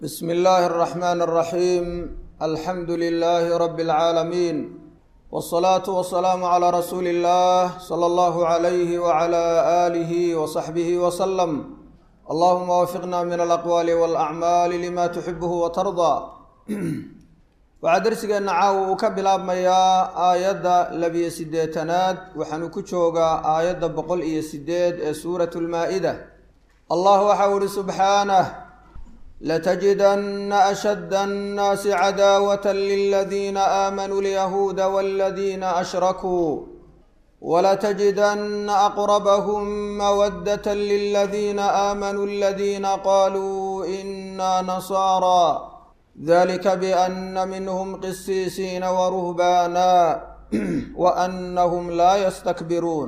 بسم الله الرحمن الرحيم الحمد لله رب العالمين والصلاة والسلام على رسول الله صلى الله عليه وعلى آله وصحبه وسلم اللهم وفقنا من الأقوال والأعمال لما تحبه وترضى waxaa darsigeena caawa uu ka bilaabmayaa aayadda labiyo siddeetanaad waxaanu ku joogaa aayadda boqol iyo sideed ee suuratu lmaa-ida allah waxau ihi subxaanah latajidanna ashadda annaasi cadaawata liladiina aamanuu lyahuuda waladiina ashrakuu walatajidanna aqrabahum mawaddata liladiina aamanuu aladiina qaluu ina nasaara dalika biana minhm qisiisiina waruhbaana waanahum laa yastakbiruun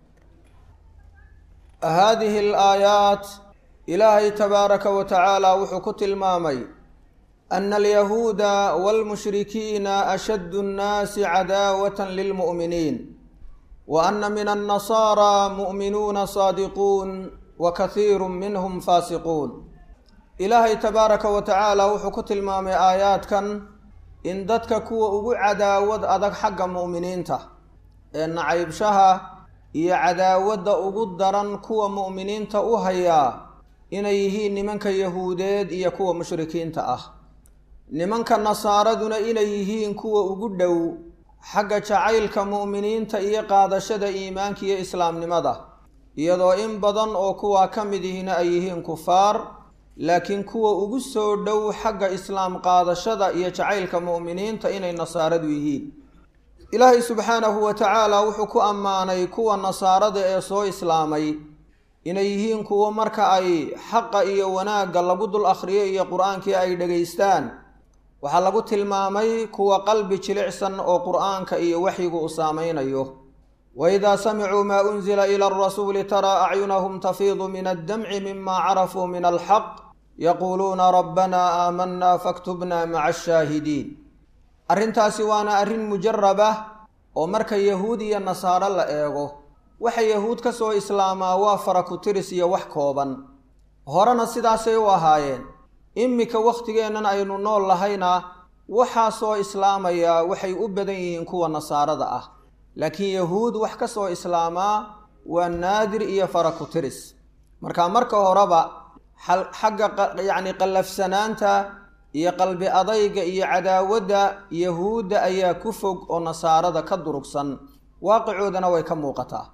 hadihi alaayaat ilaahay tabaaraka wa tacaala wuxuu ku tilmaamay ana alyahuuda walmushrikiina ashaddu nnaasi cadaawata lilmu'miniin wa ana min annasaara mu'minuuna saadiquun wa kahiiru minhum faasiquun ilaahay tabaaraka wa tacaala wuxuu ku tilmaamay aayaadkan in dadka kuwa ugu cadaawad adag xagga mu'miniinta ee nacaybshaha iyo cadaawadda ugu daran kuwa mu'miniinta u hayaa inay yihiin nimanka yahuudeed iyo kuwa mushrikiinta ah nimanka nasaaraduna inay yihiin kuwa ugu dhow xagga jacaylka mu'miniinta iyo qaadashada iimaanka iyo islaamnimada iyadoo in badan oo kuwaa ka mid ihina ay yihiin kufaar laakiin kuwa ugu soo dhow xagga islaam qaadashada iyo jacaylka mu'miniinta inay nasaaradu yihiin ilaahay subxaanahu wa tacaala wuxuu ku ammaanay kuwa nasaarada ee soo islaamay inay yihiin kuwo marka ay xaqa iyo wanaagga lagu dul akhriyo iyo qur-aankii ay dhegaystaan waxaa lagu tilmaamay kuwa qalbi jilicsan oo qur-aanka iyo waxyigu u saameynayo waidaa samicuu maa unzila ila arasuuli taraa acyunahum tafiidu min addamci mima carafuu min alxaq yaquuluuna rabbanaa aamanaa faktubna maca ashaahidiin arrintaasi waana arrin mujaraba oo marka yahuud iyo nasaaro la eego waxa yahuud ka soo islaamaa waa farakutiris iyo wax kooban horena sidaasay u ahaayeen iminka wakhtigeennan aynu nool lahayna waxaa soo islaamayaa waxay u badan yihiin kuwa nasaarada ah laakiin yahuud wax ka soo islaamaa waa naadir iyo farakutiris marka marka horeba xagga yacni qallafsanaanta iyo qalbi adayga iyo cadaawadda yahuudda ayaa ku fog oo nasaarada ka durugsan waaqicoodana way ka muuqataa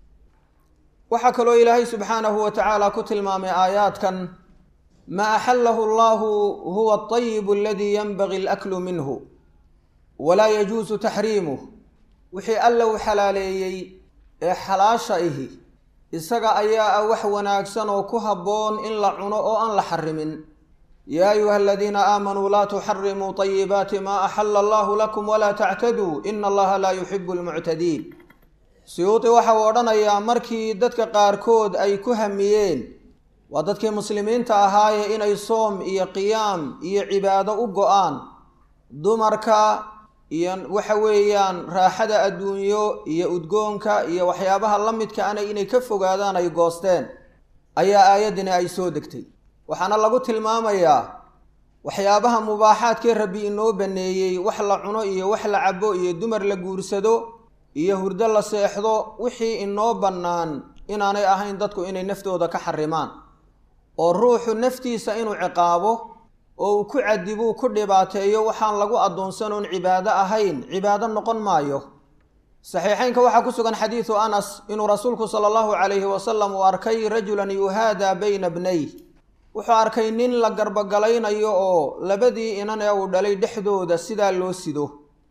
waxaa kaloo ilaahay subxaanahu wa tacaala ku tilmaamay aayaadkan maa axallahu allahu huwa alطayibu aladii yanbagi alaklu minhu walaa yajuusu taxriimuh wixii alla u xalaaleeyey ee xalaasha ihi isaga ayaa ah wax wanaagsan oo ku habboon in la cuno oo aan la xarimin yaa ayuha aladiina aamanuu laa tuxarimuu طayibaati maa axala allahu lakum walaa tactaduu ina allaha laa yuxibu lmuctadiin siyuuti waxa uu odhanayaa markii dadka qaarkood ay ku hamiyeen waa dadkii muslimiinta ahaaye inay soom iyo qiyaam iyo cibaado u go-aan dumarka iyo waxa weeyaan raaxada adduunyo iyo udgoonka iyo waxyaabaha la midka ana inay ka fogaadaan ay goosteen ayaa aayaddani ay soo degtay waxaana lagu tilmaamayaa waxyaabaha mubaaxaadkii rabbi inoo baneeyey wax la cuno iyo wax la cabo iyo dumar la guursado iyo hurdo la seexdo wixii inoo bannaan inaanay ahayn dadku inay naftooda ka xarimaan oo ruuxu naftiisa inuu ciqaabo oo uu ku cadibuu ku dhibaateeyo waxaan lagu addoonsanoon cibaado ahayn cibaado noqon maayo saxiixeynka waxaa ku sugan xadiidu anas inuu rasuulku sala allahu calayhi wasalam uu arkay rajulan yuhaadaa bayna bnay wuxuu arkay nin la garbogalaynayo oo labadii inan ee uu dhalay dhexdooda sidaa loo sido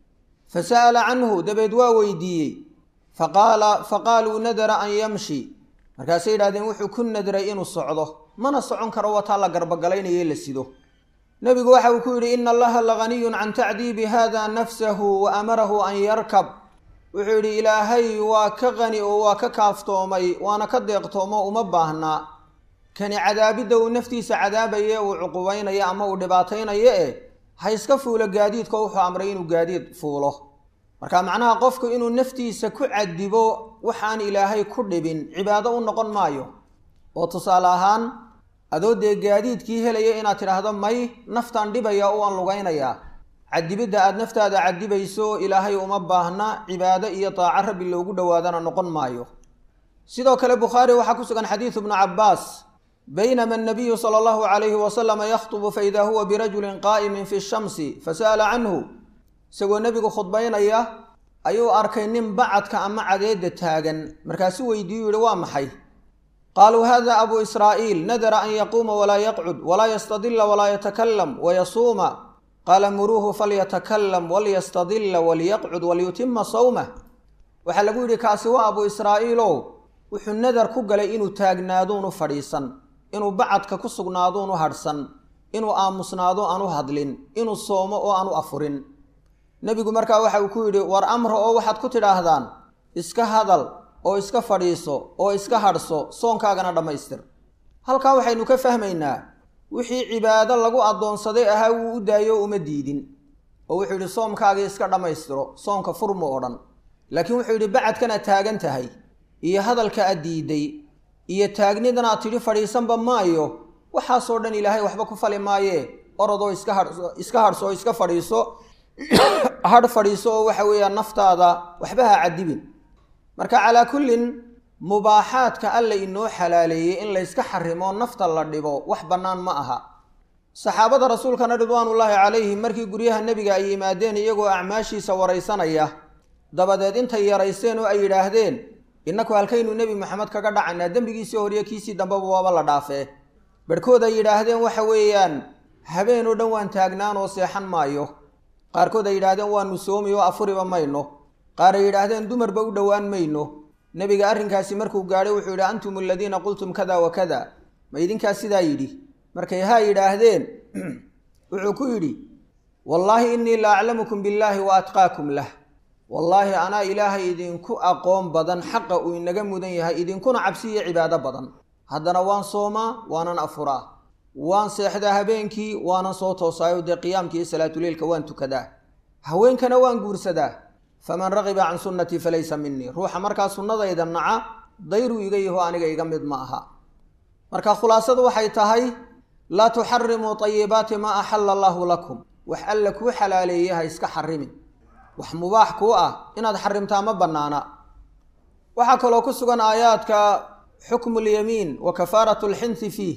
fa sa'ala canhu dabeed waa weydiiyey faqaala faqaaluu nadara an yamshi markaasay yidhahdeen wuxuu ku nadray inuu socdo mana socon karo wataa la garbogalaynaye la sido nebigu waxa uu ku yidhi ina allaha laganiyun can tacdiibi hada nafsahu wa amarahu an yarkab wuxuu yidhi ilaahay waa ka qani oo waa ka kaaftoomay waana ka deeqtoomo uma baahnaa kani cadaabidda uu naftiisa cadaabaye uu cuqubaynayo ama uu dhibaataynayo eh ha iska fuulo gaadiidko wuxuu amray inuu gaadiid fuulo marka macnaha qofku inuu naftiisa ku cadibo waxaan ilaahay ku dhibin cibaado u noqon maayo oo tusaale ahaan adoo dee gaadiidkii helaya inaad tidhaahdo may naftaan dhibaya oo aan lugaynayaa cadibidda aada naftaada cadibayso ilaahay uma baahna cibaado iyo daaco rabbi loogu dhowaadana noqon maayo sidoo kale bukhaari waxaa ku sugan xadiidu bnu cabbaas baynama annabiyu sala allahu calayhi wasalama yakhtubu faida huwa birajulin qaa'imin fi shamsi fasa'ala canhu isagoo nebigu khudbaynaya ayuu arkay nin bacadka ama cadeedda taagan markaasu weydiiyu yihi waa maxay qaaluu hada abu israa'iil nadara an yaquuma walaa yaqcud walaa yastadila walaa yatakalam wayasuuma qaala muruuhu falyatakalam walyastadila walyaqcud walyutima sawmah waxaa lagu yidhi kaasi waa abu israa'iilow wuxuu nadar ku galay inuu taagnaaduunu fadhiisan inuu bacadka ku sugnaaduunu hadhsan inuu aamusnaado aanu hadlin inuu soomo oo aanu afurin nebigu markaa waxa uu ku yidhi war amra oo waxaad ku tidhaahdaan iska hadal oo iska fadhiiso oo iska hadhso soonkaagana dhammaystir halkaa waxaynu ka fahmaynaa wixii cibaado lagu addoonsaday ahaa wuu u daayo uma diidin oo wuxuu yidhi soomkaagii iska dhammaystiro soonka furmu oo dhan laakiin wuxuu yidhi bacadkanaad taagan tahay iyo hadalka aad diiday iyo taagnidan aad tidhi fadhiisanba maayo waxaasoo dhan ilaahay waxba ku fali maayee orodoo iska hadhso iska hadhso oo iska fadhiiso hadh fadhiiso oo waxa weeyaan naftaada waxba ha cadibin marka calaa kullin mubaaxaadka alla inoo xalaaleeyey in layska xarimo nafta la dhibo wax bannaan ma aha saxaabada rasuulkana ridwaanullaahi calayhim markii guryaha nebiga ay yimaadeen iyagoo acmaashiisa waraysanaya dabadeed intay yaraysteen oo ay yidhaahdeen innaku halkaynu nebi maxamed kaga dhacanaa dembigiisii horiyo kiisii dambeba waaba la dhaafee barhkood ay yidhaahdeen waxa weeyaan habeen oo dhan waan taagnaan oo seexan maayo qaarkood ay yidhaahdeen waanu soomi oo afuriba mayno qaar ay yidhaahdeen dumarba u dhowaan mayno nebiga arrinkaasi markuu gaadhay wuxuu yidhi antum aladiina qultum kada wa kada ma idinkaas sidaa yidhi markay haa yidhaahdeen wuxuu ku yidhi wallaahi innii la aclamukum billaahi wa atqaakum lah wallaahi anaa ilaahay idinku aqoon badan xaqa uu inaga mudan yahay idinkuna cabsi iyo cibaado badan haddana waan soomaa waanan afuraa waan seexdaa habeenkii waanan soo toosaayo dee qiyaamkii iyo salaatuleilka waan tukadaa haweenkana waan guursadaa faman raqiba can sunnatii falaysa minii ruuxa markaa sunnadayda naca dayruu iga yaho aniga iga mid ma aha marka khulaasadu waxay tahay laa tuxarimuu tayibaati maa axalla allaahu lakum wax alla kuu xalaaleeye ha iska xarimin wax mubaax kuu ah inaad xarimtaa ma bannaana waxaa kaloo ku sugan aayaadka xukmu lyamiin wa kafaaratu lxinsi fiih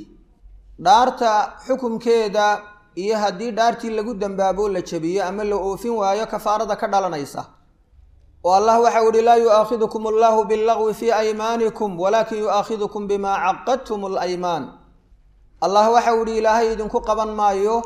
dhaarta xukumkeeda iyo haddii dhaartii lagu dambaabo la jabiyo ama la oofin waayo kafaarada ka dhalanaysa oo allah waxau ihi laa yu'aakhidukum allahu billagwi fii aymaanikum walaakin yu'aakhidukum bimaa caqadtum alaymaan allah waxau ihi ilaahay idinku qaban maayo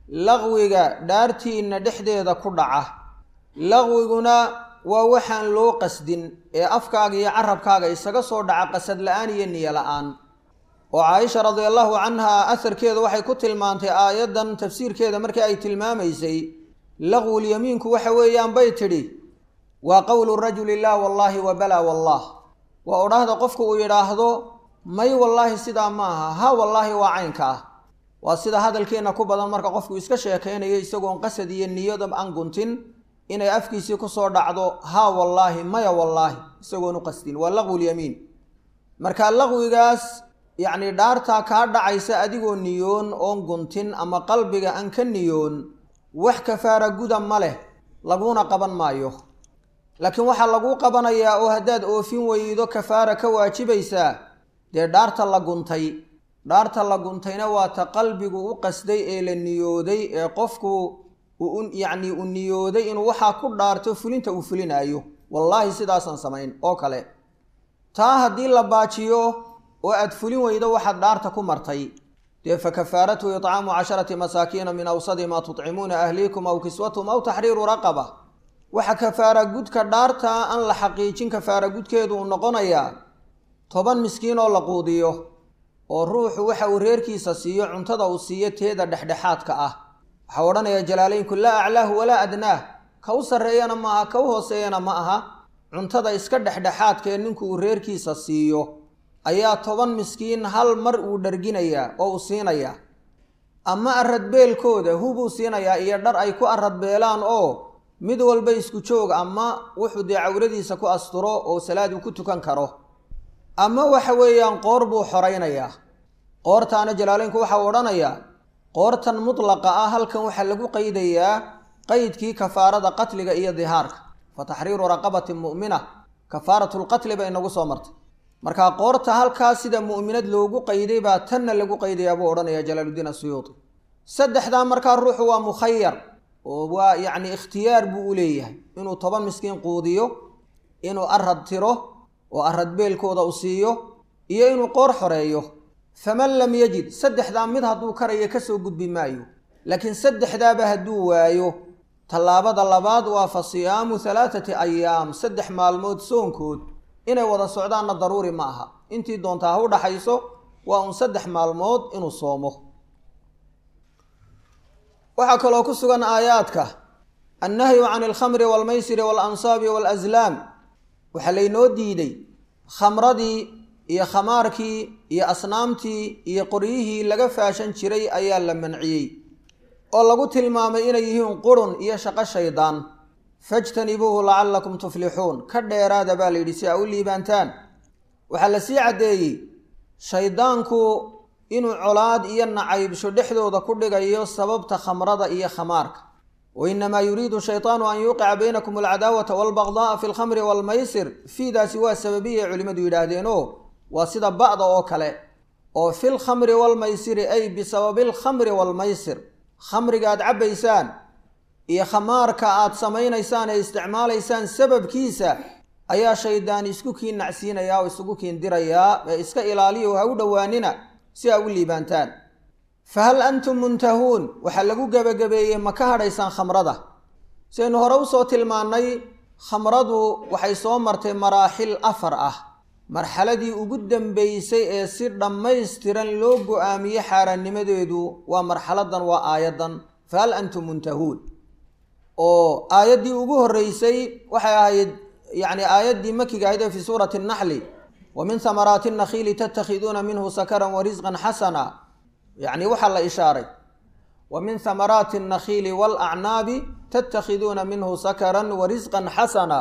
laqwiga dhaartiinna dhexdeeda ku dhaca laqwiguna waa waxaan loo qasdin ee afkaaga iyo carabkaaga isaga soo dhaca qasad la-aan iyo niyo la-aan oo caaisha radia allahu canha aharkeeda waxay ku tilmaantay aayaddan tafsiirkeeda markii ay tilmaamaysay laqwulyamiinku waxa weeyaan bay tidhi waa qowlu rajuli laa wallaahi wa balaa wallah waa odhaahda qofku uu yidhaahdo may wallaahi sidaa maaha ha wallaahi waa caynka ah waa sida hadalkeenna ku badan marka qofku iska sheekaynayo isagoon qasad iyo niyada aan guntin inay afkiisii kusoo dhacdo haa wallaahi maya wallaahi isagoon u qasdin waa laqwulyamiin marka laqwigaas yacni dhaartaa kaa dhacaysa adigoo niyoon oon guntin ama qalbiga aan ka niyoon wax kafaara guda ma leh laguna qaban maayo laakiin waxaa laguu qabanayaa oo haddaad oofin weydo kafaara ka waajibaysaa dee dhaarta la guntay dhaarta la guntayna waa ta qalbigu u qasday ee la niyooday ee qofku yacni uu niyooday inuu waxaa ku dhaarto fulinta uu fulinaayo wallaahi sidaasaan samayn oo kale taa haddii la baajiyo oo aad fulin weydo waxaad dhaarta ku martay dee fa kafaaratu icaamu casharati masaakiina min awsadi maa tutcimuuna ahliikum aw kiswatum aw taxriiru raqaba waxa kafaara gudka dhaarta aan la xaqiijin kafaara gudkeedu uu noqonayaa toban miskiin oo la quudiyo oo ruuxu waxa uu reerkiisa siiyo cuntada uu siiyo teeda dhexdhexaadka ah waxaa odhanaya jalaalaynku laa aclaahu walaa adnaah ka u sarreeyana ma aha ka u hooseeyana ma aha cuntada iska dhexdhexaadkaee ninku uu reerkiisa siiyo ayaa toban miskiin hal mar uu dharginayaa oo uu siinayaa ama aradbeelkooda hubuu siinayaa iyo dhar ay ku aradbeelaan oo mid walba isku joog ama wuxuu dee cawradiisa ku asturo oo salaad uu ku tukan karo ama waxa weeyaan qoor buu xoraynayaa qoortaana jalaaleynku waxa uu odhanayaa qoortan mutlaqa ah halkan waxaa lagu qeydayaa qeydkii kafaarada qatliga iyo dihaarka fa taxriiru raqabatin mu'mina kafaaratu lqatli bay inagu soo martay markaa qoorta halkaas sida mu'minad loogu qeyday baa tanna lagu qeydayaa buu odhanaya jalaaluddiin asuyuudi saddexdaa markaa ruuxu waa mukhayar oo waa yacni ikhtiyaar buu u leeyahay inuu toban miskiin quudiyo inuu arad tiro oo arad beelkooda u siiyo iyo inuu qoor xoreeyo faman lam yajid saddexdaa mid hadduu karayo kasoo gudbi maayo laakiin saddexdaaba hadduu waayo tallaabada labaad waa fa siyaamu halaathati ayaam saddex maalmood soonkood inay wada socdaanna daruuri ma aha intii doontaa ha u dhaxayso waa un saddex maalmood inuu soomo waxaa kaloo ku sugan aayaadka annahyu can alkhamri waalmaysiri waalansaabi waalaslaam waxaa laynoo diiday khamradii iyo khamaarkii iyo asnaamtii iyo qoryihii laga faashan jiray ayaa la manciyey oo lagu tilmaamay inay yihiin qurun iyo shaqo shaydaan fajtanibuuhu lacallakum tuflixuun ka dheeraada baa la yidhi si aa u liibaantaan waxaa la sii caddeeyey shaydaanku inuu colaad iyo nacaybsho dhexdooda ku dhigayo sababta khamrada iyo khamaarka wa inamaa yuriidu shaytaanu an yuuqica baynakum alcadaawata waalbaqda'a fi lkhamri waalmaysir fiidaasi waa sababiyay culimmadu yidhaahdeenoo waa sida ba'da oo kale oo fil khamri waalmaysiri ay bisababi alkhamri waalmaysir khamriga aad cabbaysaan iyo khamaarka aad samaynaysaan ee isticmaalaysaan sababkiisa ayaa shaydaan isku kiin nacsiinayaa oo isugu kiin dirayaa ee iska ilaaliya oo ha u dhowaanina si aa u liibaantaan fa hal antum muntahuun waxaa lagu gebagabeeyey ma ka hadhaysaan khamrada sidaynu hore usoo tilmaannay khamradu waxay soo martay maraaxil afar ah marxaladii ugu dambeysay ee si dhammaystiran loo go-aamiyey xaaraannimadeedu waa marxaladan waa aayaddan fa hal antum muntahuun oo aayaddii ugu horreysay waxay ahayd yacni aayaddii makiga ahayd ee fii suurati annaxli wa min hamaraati annakhiili tattakhiduuna minhu sakaran wa risqan xasana yacni waxaa la ishaaray wa min hamaraati annakhiili waalacnaabi tattakhiduuna minhu sakaran wa risqan xasana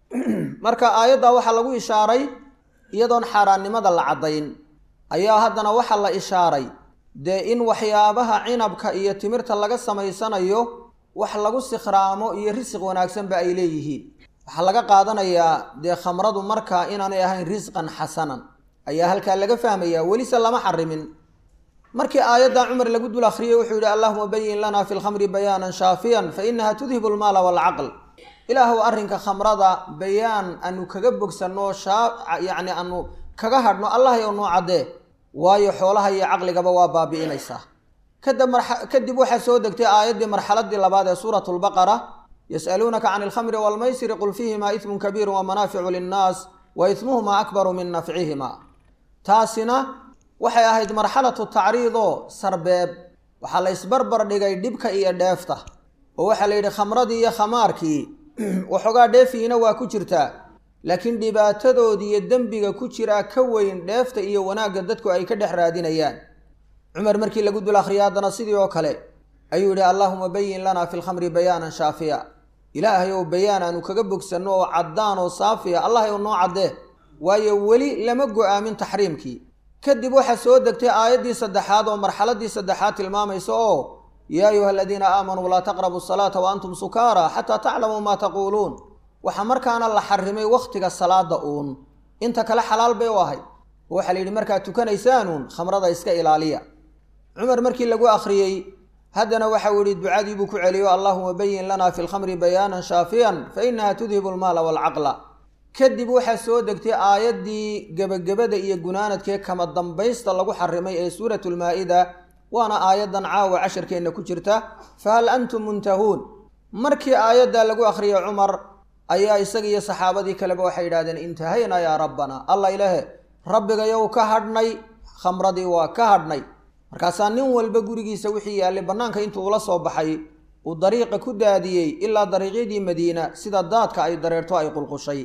marka aayaddaa waxaa lagu ishaaray iyadoon xaaraannimada la caddayn ayaa haddana waxaa la ishaaray dee in waxyaabaha cinabka iyo timirta laga samaysanayo wax lagu sikhraamo iyo risiq wanaagsanba ay leeyihiin waxaa laga qaadanayaa dee khamradu markaa inaanay ahayn risqan xasanan ayaa halkaa laga fahmayaa welise lama xarimin markii aayadda cumar lagu dul akhriyey wuxuu yidhi allahuma bayin lana fi lkhamri bayaanan shaafiyan fa inaha tudhibu almaala waalcaql ilaahuw arrinka khamrada bayaan aanu kaga bogsanno shaa yacni aanu kaga hadhno allahay oo noo caddee waayo xoolaha iyo caqligaba waa baabi'inaysaa kadib kadib waxaa soo degtay aayaddii marxaladii labaad ee suuratu lbaqara yas'aluunaka can alkhamri waalmaysiri qul fiihimaa ismun kabiiru wa manaaficu linnaas wa ismuhumaa akbaru min nafcihima taasina waxay ahayd marxalatu tacriidoo sarbeeb waxaa la ysbarbar dhigay dhibka iyo dheefta oo waxaa la yidhi khamradii iyo khamaarkii waxoogaa dheefiina waa ku jirtaa laakiin dhibaatadoodii iyo dembiga ku jiraa ka weyn dheefta iyo wanaagga dadku ay ka dhex raadinayaan cumar markii lagu dul akhriya haddana sidii oo kale ayuu yidhi allaahuma bayin lanaa fi lkhamri bayaanan shaafiya ilaahay ow bayaan aanu kaga bogsanno oo caddaan oo saafiya allahay ou noo caddee waayo weli lama go-aamin taxriimkii kadib waxaa soo degtay aayaddii saddexaad oo marxaladii saddexaad tilmaamaysa oo yaa ayuha aladiina aamanuu laa taqrabu asalaata wa antum sukaara xataa taclamuu maa taquuluun waxaa markaana la xarimay wakhtiga salaada uun inta kale xalaal bay u ahayd oo waxaa la yidhi markaad tukanaysaanuun khamrada iska ilaaliya cumar markii lagu akhriyey haddana waxau yihi ducadii buu ku celiyo allahuma bayin lanaa fi lkhamri bayaanan shaafiyan fa inaha tudhibu almaala waalcaqla kadib waxaa soo degtay aayaddii gebagabada iyo gunaanadkee kama dambaysta lagu xarimay ee suuratu lmaa-ida waana aayaddan caawa casharkeenna ku jirta fahal antum muntahuun markii aayaddaa lagu akhriyay cumar ayaa isaga iyo saxaabadii kaleba waxay yidhahdeen intahaynaa yaa rabbana allah ilaahe rabbigayow ka hadhnay khamradii waa ka hadhnay markaasaa nin walba gurigiisa wixii yaallay bannaanka intuu ula soo baxay uu dariiqa ku daadiyey ilaa dariiqyadii madiina sida daadka ay dareerto ay qulqushay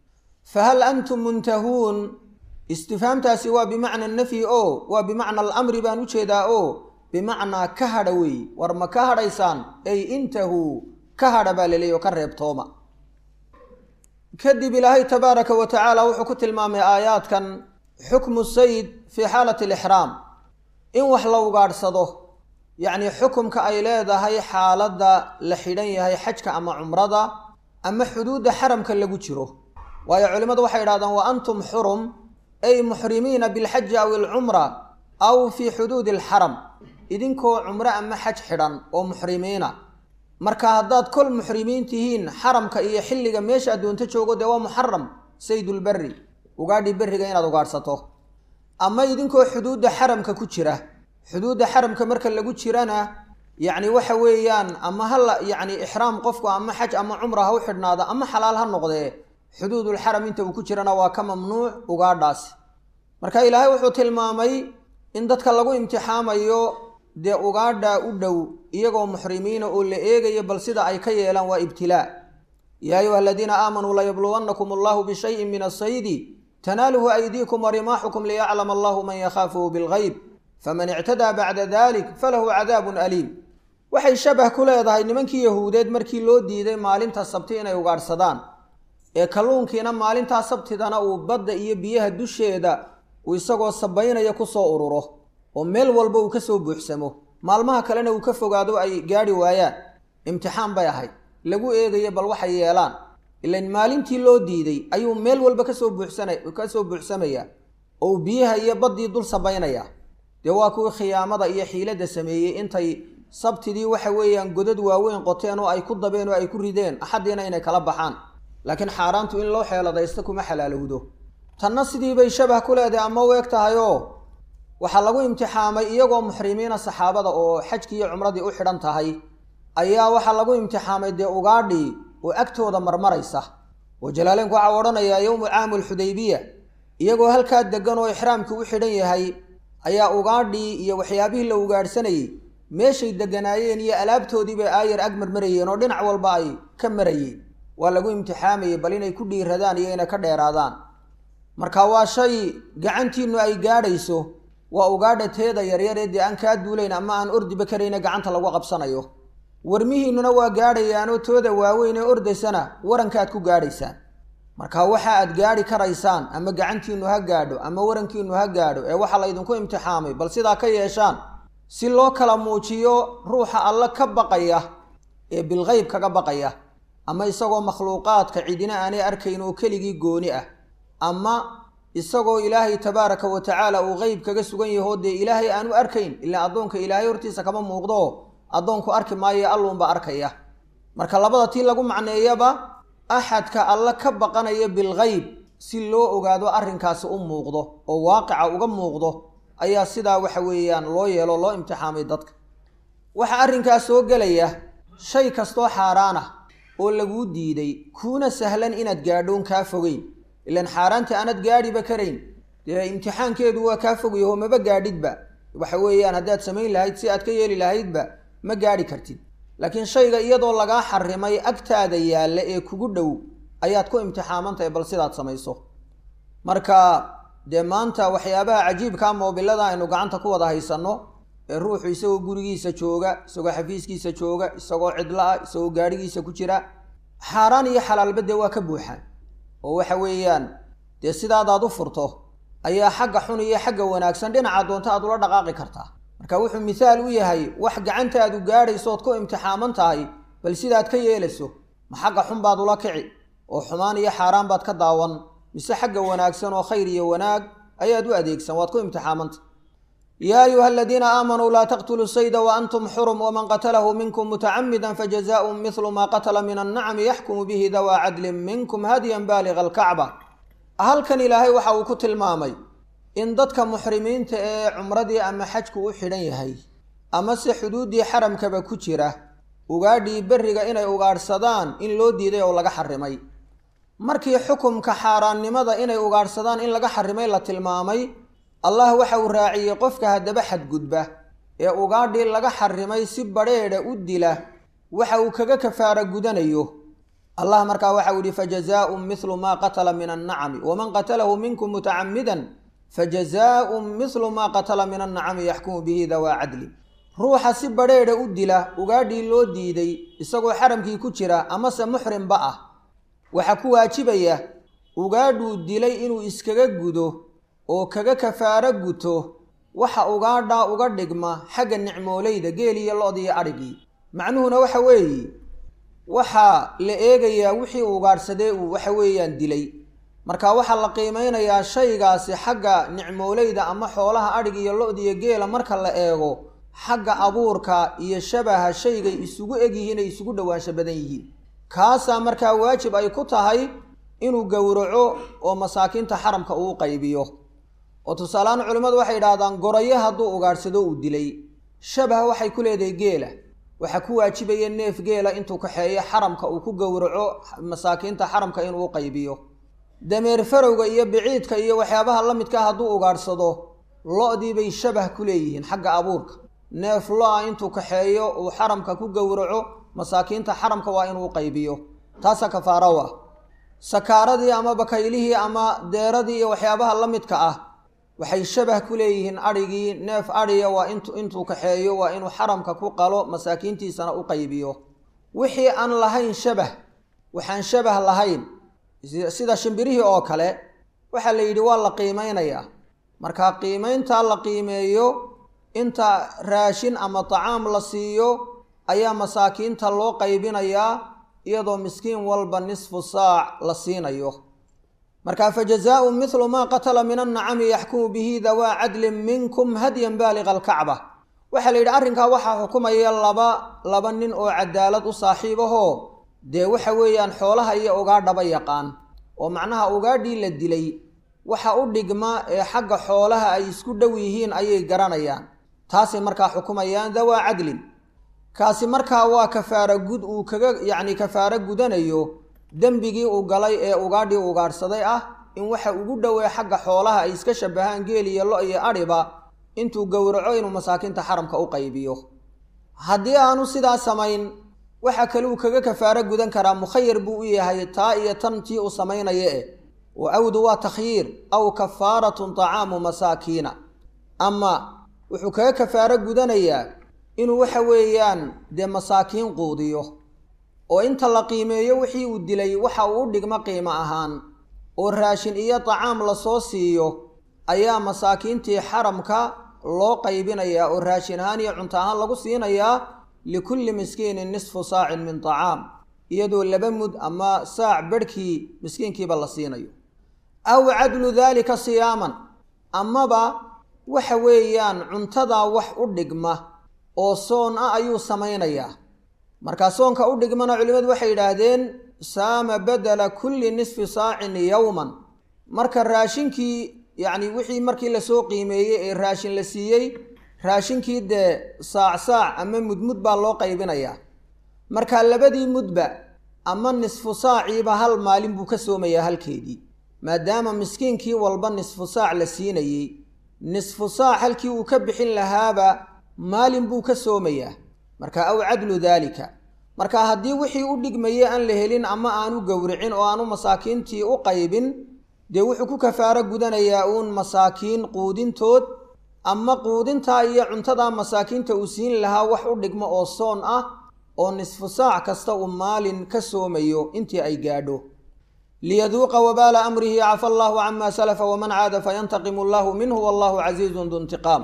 fahal antum muntahuun istifhaamtaasi waa bimacna nafyi o waa bimacna alamri baan u jeedaa o bimacnaa ka hadha weey war ma ka hadhaysaan ay intahuu ka hadha baa laleeyay oo ka reebtooma kadib ilaahay tabaaraka wa tacaala wuxuu ku tilmaamay aayaadkan xukmu sayd fii xaalati alixraam in wax la ugaadhsado yacni xukumka ay leedahay xaaladda la xidhan yahay xajka ama cumrada ama xuduudda xaramka lagu jiro waayo culimmadu waxay idhahdaan wa antum xurum ay muxrimiina bilxaji aw ilcumra aw fii xuduudi alxaram idinkoo cumro ama xaj xidhan oo muxrimiina marka haddaad kol muxrimiin tihiin xaramka iyo xilliga meesha addoonto joogo dee waa muxaram saydulberri ugaadhi berriga inaad ugaadhsato ama idinkoo xuduudda xaramka ku jira xuduudda xaramka marka lagu jirana yacni waxa weeyaan ama hala yacni ixraam qofku ama xaj ama cumra ha u xidhnaada ama xalaal ha noqdee xuduudulxaram inta uu ku jirana waa ka mamnuuc ugaadhaasi marka ilaahay wuxuu tilmaamay in dadka lagu imtixaamayo dee ugaadha u dhow iyagoo muxrimiina oo la eegayo bal sida ay ka yeelaan waa ibtilaa yaa ayuha aladiina aamanuu layabluwannakum allahu bishayin min asaydi tanaaluhu aydiikum warimaaxukum liyaclama allahu man yakhaafuhu bilgayb faman ictadaa bacda dalik falahu cadaabun aliim waxay shabah ku leedahay nimankii yahuudeed markii loo diiday maalinta sabti inay ugaadhsadaan ee kalluunkiina maalintaa sabtidana uu badda iyo biyaha dusheeda uu isagoo sabaynaya kusoo ururo oo meel walba uu kasoo buuxsamo maalmaha kalena uu ka fogaado ay gaadhi waayaan imtixaan bay ahayd lagu eegayo bal waxay yeelaan ilan maalintii loo diiday ayuu meel walba kasoo buuxsana kasoo buuxsamaya oo uu biyaha iyo baddii dul sabaynaya dee waa kuwii khiyaamada iyo xiiladda sameeyey intay sabtidii waxa weeyaan godad waaweyn qoteen oo ay ku dabeen oo ay ku rideen axaddiina inay kala baxaan laakiin xaaraantu in loo xeeladaysto kuma xalaalowdo tanna sidii bay shabah ku leedahay ama u eg tahay oo waxaa lagu imtixaamay iyagoo muxrimiina saxaabada oo xajkii iyo cumradii u xidhan tahay ayaa waxaa lagu imtixaamay dee ugaadhii oo agtooda marmaraysa oo jalaaleenku waxaa odhanayaa yowmu caamu alxudaybiya iyagoo halkaa degan oo ixraamkii u xidhan yahay ayaa ugaadhii iyo waxyaabihii la ugaadhsanayey meeshay deganaayeen iyo alaabtoodii bay aayar ag marmarayeen oo dhinac walba ay ka marayeen waa lagu imtixaamayay bal inay ku dhiiradaan iyo inay ka dheeraadaan marka waa shay gacantiinnu ay gaadhayso waa ugaadha teeda yaryaree dee aan kaa duulayn ama aan ordiba karayna gacanta lagu qabsanayo warmihiinnuna waa gaadhayaanoo tooda waaweyn ee ordaysana warankaad ku gaadhaysaan marka waxa aad gaadhi karaysaan ama gacantiinnu ha gaadho ama warankiinnu ha gaadho ee waxaa laydinku imtixaamay bal sidaa ka yeeshaan si loo kala muujiyo ruuxa alle ka baqaya ee bilgeyb kaga baqaya ama isagoo makhluuqaadka cidina aanay arkayn oo keligii gooni ah ama isagoo ilaahay tabaaraka wa tacaala uu qeyb kaga sugan yahoo dee ilaahay aanu arkayn ilaa addoonka ilaahay hortiisa kama muuqdo addoonku arki maayo alluunba arkaya marka labada tii lagu macneeyaba axadka alle ka baqanaya bilgeyb si loo ogaado arrinkaasi u muuqdo oo waaqica uga muuqdo ayaa sidaa waxa weeyaan loo yeelo loo imtixaamay dadka waxaa arrinkaas soo gelaya shay kastoo xaaraan ah oo laguu diiday kuuna sahlan inaad gaadhoon kaa fogeyn ilaan xaaraanta aanad gaadhiba karayn dee imtixaankeedu waa kaa fogyaho maba gaadhidba waxa weeyaan haddaad samayn lahayd si aad ka yeeli lahaydba ma gaadhi kartid laakiin shayga iyadoo lagaa xarimay agtaada yaalla ee kugu dhow ayaad ku imtixaamantahay bal sidaad samayso marka dee maanta waxyaabaha cajiibkaa moobilada aynu gacanta ku wada haysanno ee ruuxu isagoo gurigiisa jooga isagoo xafiiskiisa jooga isagoo cidlo ah isagoo gaadhigiisa ku jira xaaraan iyo xalaalba dee waa ka buuxaan oo waxa weeyaan dee sidaadaad u furto ayaa xagga xun iyo xagga wanaagsan dhinaca doonta aad ula dhaqaaqi kartaa marka wuxuu mithaal u yahay wax gacantaadu gaadhayso ood ku imtixaaman tahay bal sidaad ka yeelayso ma xagga xun baad ula kici oo xumaan iyo xaaraan baad ka daawan mise xagga wanaagsan oo khayr iyo wanaag ayaad u adeegsan waad ku imtixaamanta yaa ayuha aladiina aamanuu laa taqtuluu sayda waantum xurum waman qatalahu minkum mutacamida fajazaaءun mihlu ma qatla min annacmi yaxkumu bihi dawaa cadlin minkum hadyan baaliga alkacba halkan ilaahay waxa uu ku tilmaamay in dadka muxrimiinta ee cumradii ama xajku u xidhan yahay amase xuduuddii xaramkaba ku jira ugaadhii berriga inay ugaadhsadaan in loo diiday oo laga xarimay markii xukumka xaaraannimada inay ugaadhsadaan in laga xarimay la tilmaamay allah waxa uu raaciyey qofka haddaba xadgudba ee ugaadhii laga xarimay si badrheedha u dila waxa uu kaga kafaara gudanayo allah markaa waxau yihi fajazaaءun mihlu ma qatala min annacami waman qatalahu minkum mutacamidan fajazaaءun mihlu ma qatala min annacami yaxkumu bihi dawaa cadli ruuxa si badrheedha u dila ugaadhii loo diiday isagoo xaramkii ku jira amase muxrimba ah waxaa ku waajibaya ugaadhuu dilay inuu iskaga gudo oo kaga kafaaro guto waxa ugaadhaa uga dhigma xagga nicmoolayda geel iyo lo-d iyo adhigii macnuhuna waxa weeye waxaa la eegayaa wixii ugaadhsadee uu waxa weeyaan dilay marka waxaa la qiimeynayaa shaygaasi xagga nicmoolayda ama xoolaha adhig iyo lo-d iyo geela marka la eego xagga abuurka iyo shabaha shaygay isugu egyihiin ay isugu dhowaansho badan yihiin kaasaa markaa waajib ay ku tahay inuu gowraco oo masaakiinta xaramka uu qaybiyo oo tusaalehaan culimmadu waxay idhahdaan gorayo hadduu ugaadhsado uu dilay shabaha waxay ku leedahay geela waxaa ku waajibaya neef geela intuu kaxeeyo xaramka uu ku gowraco masaakiinta xaramka inuu qaybiyo dameer farowga iyo biciidka iyo waxyaabaha la midka hadduu ugaadhsado lo-dii bay shabah ku leeyihiin xagga abuurka neef lo-a intuu kaxeeyo uu xaramka ku gowraco masaakiinta xaramka waa inuu qaybiyo taasaa kafaaro ah sakaaradii ama bakaylihii ama deeradii iyo waxyaabaha la midka ah waxay shabah ku leeyihiin adhigii neef adhiya waa int intuu kaxeeyo waa inuu xaramka ku qalo masaakiintiisana u qaybiyo wixii aan lahayn shabah waxaan shabah lahayn sida shimbirihii oo kale waxaa la yidhi waa la qiimeynayaa markaa qiimeyntaa la qiimeeyo inta raashin ama tacaam la siiyo ayaa masaakiinta loo qaybinayaa iyadoo miskiin walba nisfu saac la siinayo marka fajazaau mithlu maa qatala min annacami yaxkumu bihi dawaa cadlin minkum hadyan baaliqa alkacba waxaa la yidhi arrinkaa waxaa xukumaya laba laba nin oo cadaalad u saaxiib ahoo dee waxa weeyaan xoolaha iyo ugaadhaba yaqaan oo macnaha ugaadhii la dilay waxa u dhigma ee xagga xoolaha ay isku dhow yihiin ayay garanayaan taasay markaa xukumayaan dawaa cadlin kaasi markaa waa kafaara gud uu kaga yacni kafaaro gudanayo dembigii uu galay ee ugaadhii ugaadhsaday ah in waxa ugu dhowee xagga xoolaha ay iska shabahaan geel iyo lo iyo adhiba intuu gowraco inuu masaakiinta xaramka u qaybiyo haddii aanu sidaa samayn waxa kale uu kaga kafaaro gudan karaa mukhayar buu u yahay taa iyo tan tii uu samaynaya eh wa awdu waa takhyiir aw kafaaratun tacaamu masaakiina ama wuxuu kaga kafaaro gudanayaa inuu waxa weeyaan dee masaakiin quudiyo oo inta la qiimeeyo wixii uu dilay waxa uu u dhigmo qiimo ahaan oo raashin iyo tacaam lasoo siiyo ayaa masaakiintii xaramka loo qaybinayaa oo raashin ahaan iyo cunto ahaan lagu siinayaa likulli miskiinin nisfu saacin min tacaam iyadoo laba mud ama saac bedhkii miskiinkiiba la siinayo aw cadlu daalika siyaaman amaba waxa weeyaan cuntadaa wax u dhigma oo soon ah ayuu samaynayaa markaa soonka u dhigmana culimmadu waxay yidhaahdeen saama badala kulli nisfi saacin yowman marka raashinkii yacni wixii markii lasoo qiimeeyey ee raashin la siiyey raashinkii dee saac saac ama mudmud baa loo qaybinayaa marka labadii mudba ama nisfu saaciiba hal maalin buu ka soomayaa halkeedii maadaama miskiinkii walba nisfu saac la siinayey nisfu saac halkii uu ka bixin lahaaba maalin buu ka soomayaa marka aw cadlu daalika marka haddii wixii u dhigmayay aan la helin ama aanu gowricin oo aanu masaakiintii u qaybin dee wuxuu ku kafaaro gudanayaa uun masaakiin quudintood ama quudintaa iyo cuntadaa masaakiinta uu siin lahaa wax u dhigmo oo soon ah oo nisfu saac kasta uu maalin ka soomayo intii ay gaadho liyaduuqa wabaala amrihi cafa allaahu cama salafa waman caada fayantaqimu allahu minhu wallahu casiizun du intiqaam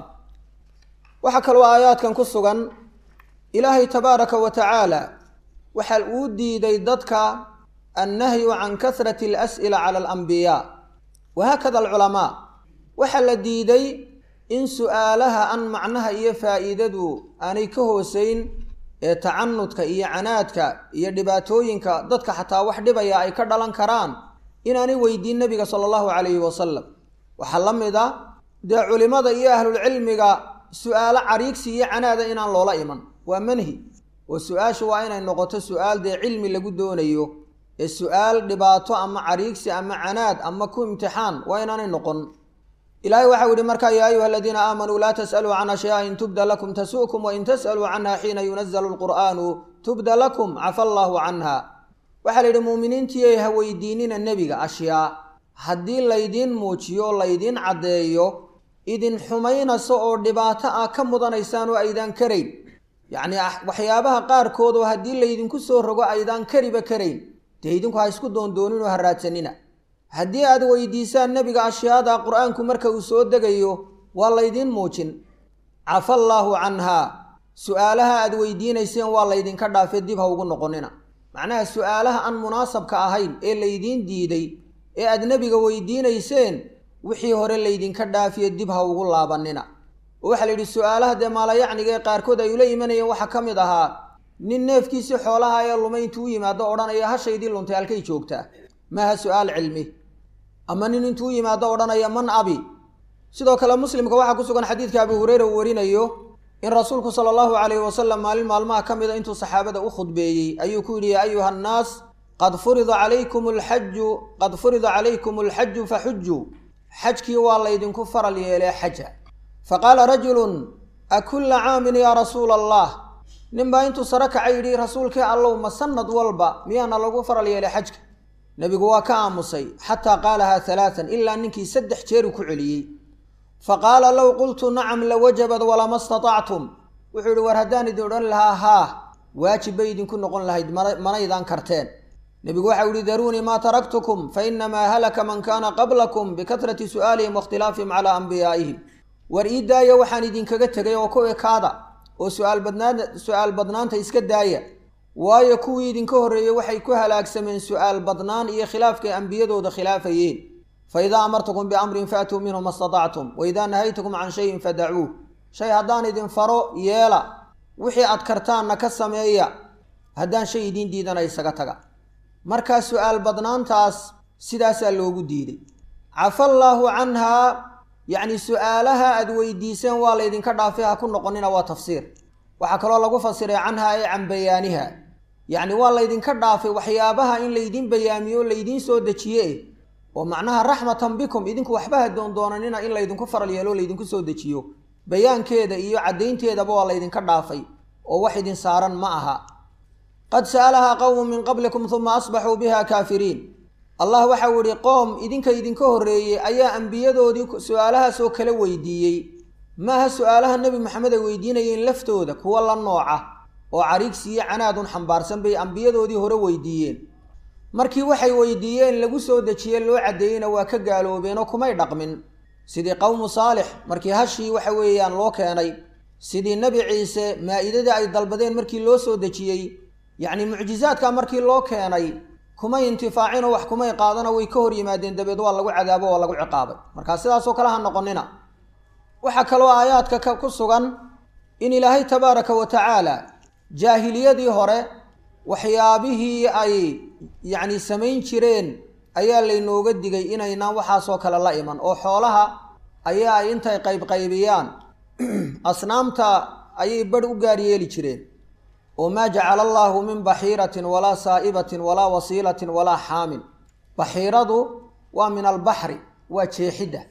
waxaa kaloo aayaadkan ku sugan ilaahay tabaaraka wa tacaala waxa uu diiday dadka annahyu can kasrati alas'ila cala alambiyaa wahaakada alculamaa waxaa la diiday in su'aalaha an macnaha iyo faa'iidadu aanay ka hooseyn ee tacanudka iyo canaadka iyo dhibaatooyinka dadka xataa wax dhibaya ay ka dhalan karaan inaanay weydiin nebiga sala allahu calayhi wasalam waxaa la mid a dee culimmada iyo ahlulcilmiga su-aalo cariigsi iyo canaada inaan loola iman waa manhi oo su-aashu waa inay noqoto su-aal dee cilmi lagu doonayo ee su-aal dhibaato ama cariigsi ama canaad ama ku imtixaan waa inaanay noqon ilaahay waxau yihi markaa yaa ayuha aladiina aamanuu laa tas'aluu can ashyaa in tubda lakum tasu'kum wain tas'aluu canha xiina yunazalu lqur'aanu tubda lakum cafa allaahu canha waxaa la yidhi muuminiintiiay ha weydiinina nebiga ashyaa haddii laydiin muujiyo laydiin caddeeyo idin xumaynayso oo dhibaato ah ka mudanaysaan oo aydaan karayn yacni waxyaabaha qaarkood oo haddii laydinku soo rogo aydaan kariba karayn dee idinku ha isku doondoonin oo ha raadsanina haddii aad weydiisaan nebiga ashyaada qur-aanku marka uu soo degayo waa laydiin muujin cafa allaahu canhaa su-aalaha aad weydiinayseen waa laydinka dhaafee dib ha ugu noqonina macnaha su-aalaha aan munaasabka ahayn ee laydiin diiday ee aad nebiga weydiinayseen wixii hore laydinka dhaafiye dib ha ugu laabanina oo waxaa la yidhi su-aalaha dee maalayacniga ee qaarkood ay ula imanayeen waxaa ka mid ahaa nin neefkiisii xoolaha ee lumay intuu u yimaado odhanaya hashaydii luntay halkay joogtaa maaha su-aal cilmi ama nin intuu u yimaado odhanaya man abi sidoo kale muslimka waxaa ku sugan xadiidka abu hureyra uu warinayo in rasuulku sala allahu calayhi wasalam maalin maalmaha ka mida intuu saxaabada u khudbeeyey ayuu ku yidhi yaa ayuha annaas qad furida calaykum alxaju qad furida calaykum alxaju faxujuu xajkii waa laydinku faral yeelee xaja faqaala rajulun akulla caamin yaa rasuula allah ninbaa intuu sare kaca yidhi rasuulkii allow ma sanad walba miyaana lagu faral yeelay xajka nebigu waa ka aamusay xataa qaalahaa halaatan ilaa ninkii saddex jeeru ku celiyey fa qaala low qultu nacam lawajabad walama statactum wuxuu yidhi war haddaan idin odhan lahaa haa waajib bay idinku noqon lahayd manaydaan karteen nebigu waxau yihi daruunii maa taraktukum fa inamaa halaka man kaana qablakum bikatrati su'aalihim waاkhtilaafihim calaa anbiyaa'ihim war ii daaya waxaan idinkaga tegay oo ku ekaada oo suaal badnaan su-aal badnaanta iska daaya waayo kuwii idinka horreeyey waxay ku halaagsameen su-aal badnaan iyo khilaafkay ambiyadooda khilaafayeen fa idaa amartukum biamrin faatuu minhu ma statactum wa idaa nahaytukum can shayin fadacuuh shay haddaan idin faro yeela wixii aad kartaanna ka sameeya haddaan shay idiin diidana isaga taga markaa su-aal badnaantaas sidaasaa loogu diiday cafa allaahu canhaa yacni su-aalaha aad weydiiseen waa laydinka dhaafay ha ku noqonina waa tafsiir waxaa kaloo lagu fasiray canhaa ee can bayaaniha yacni waa laydinka dhaafay waxyaabaha in laydin bayaamiyo laydiin soo dejiye oo macnaha raxmatan bikum idinku waxba ha doondoonanina in laydinku faral yeelo laydinku soo dejiyo bayaankeeda iyo caddaynteedaba waa laydinka dhaafay oo wax idin saaran ma aha qad sa'alahaa qowmun min qablikum uma asbaxuu biha kaafiriin allah waxau idhi qoom idinka idinka horreeyey ayaa ambiyadoodii su-aalahaasoo kala weydiiyey maaha su-aalaha nebi maxamed ay weydiinayeen laftooda kuwa la nooca oo cariigsiiyo canaadun xambaarsan bay ambiyadoodii hore weydiiyeen markii waxay weydiiyeen lagu soo dejiye loo caddeeyeyna waa ka gaaloobeenoo kumay dhaqmin sidii qowmu saalix markii hashii waxa weeyaan loo keenay sidii nebi ciise maa-idadii ay dalbadeen markii loo soo dejiyey yacni mucjizaadka markii loo keenay kumay intifaacinoo wax kumay qaadano way ka hor yimaadeen dabeed waa lagu cadaabo waa lagu ciqaabay markaa sidaasoo kale ha noqonina waxaa kaloo aayaadka ku sugan in ilaahay tabaaraka wa tacaala jaahiliyadii hore waxyaabihii ay yacni samayn jireen ayaa laynooga digay inaynaan waxaasoo kale la iman oo xoolaha ayaa ay intay qaybqaybiyaan asnaamta ayay badh u gaar yeeli jireen oo maa jacala allaahu min baxiiratin walaa saa'ibatin walaa wasiilatin walaa xaamin baxiiradu waa min albaxri waa jeexidda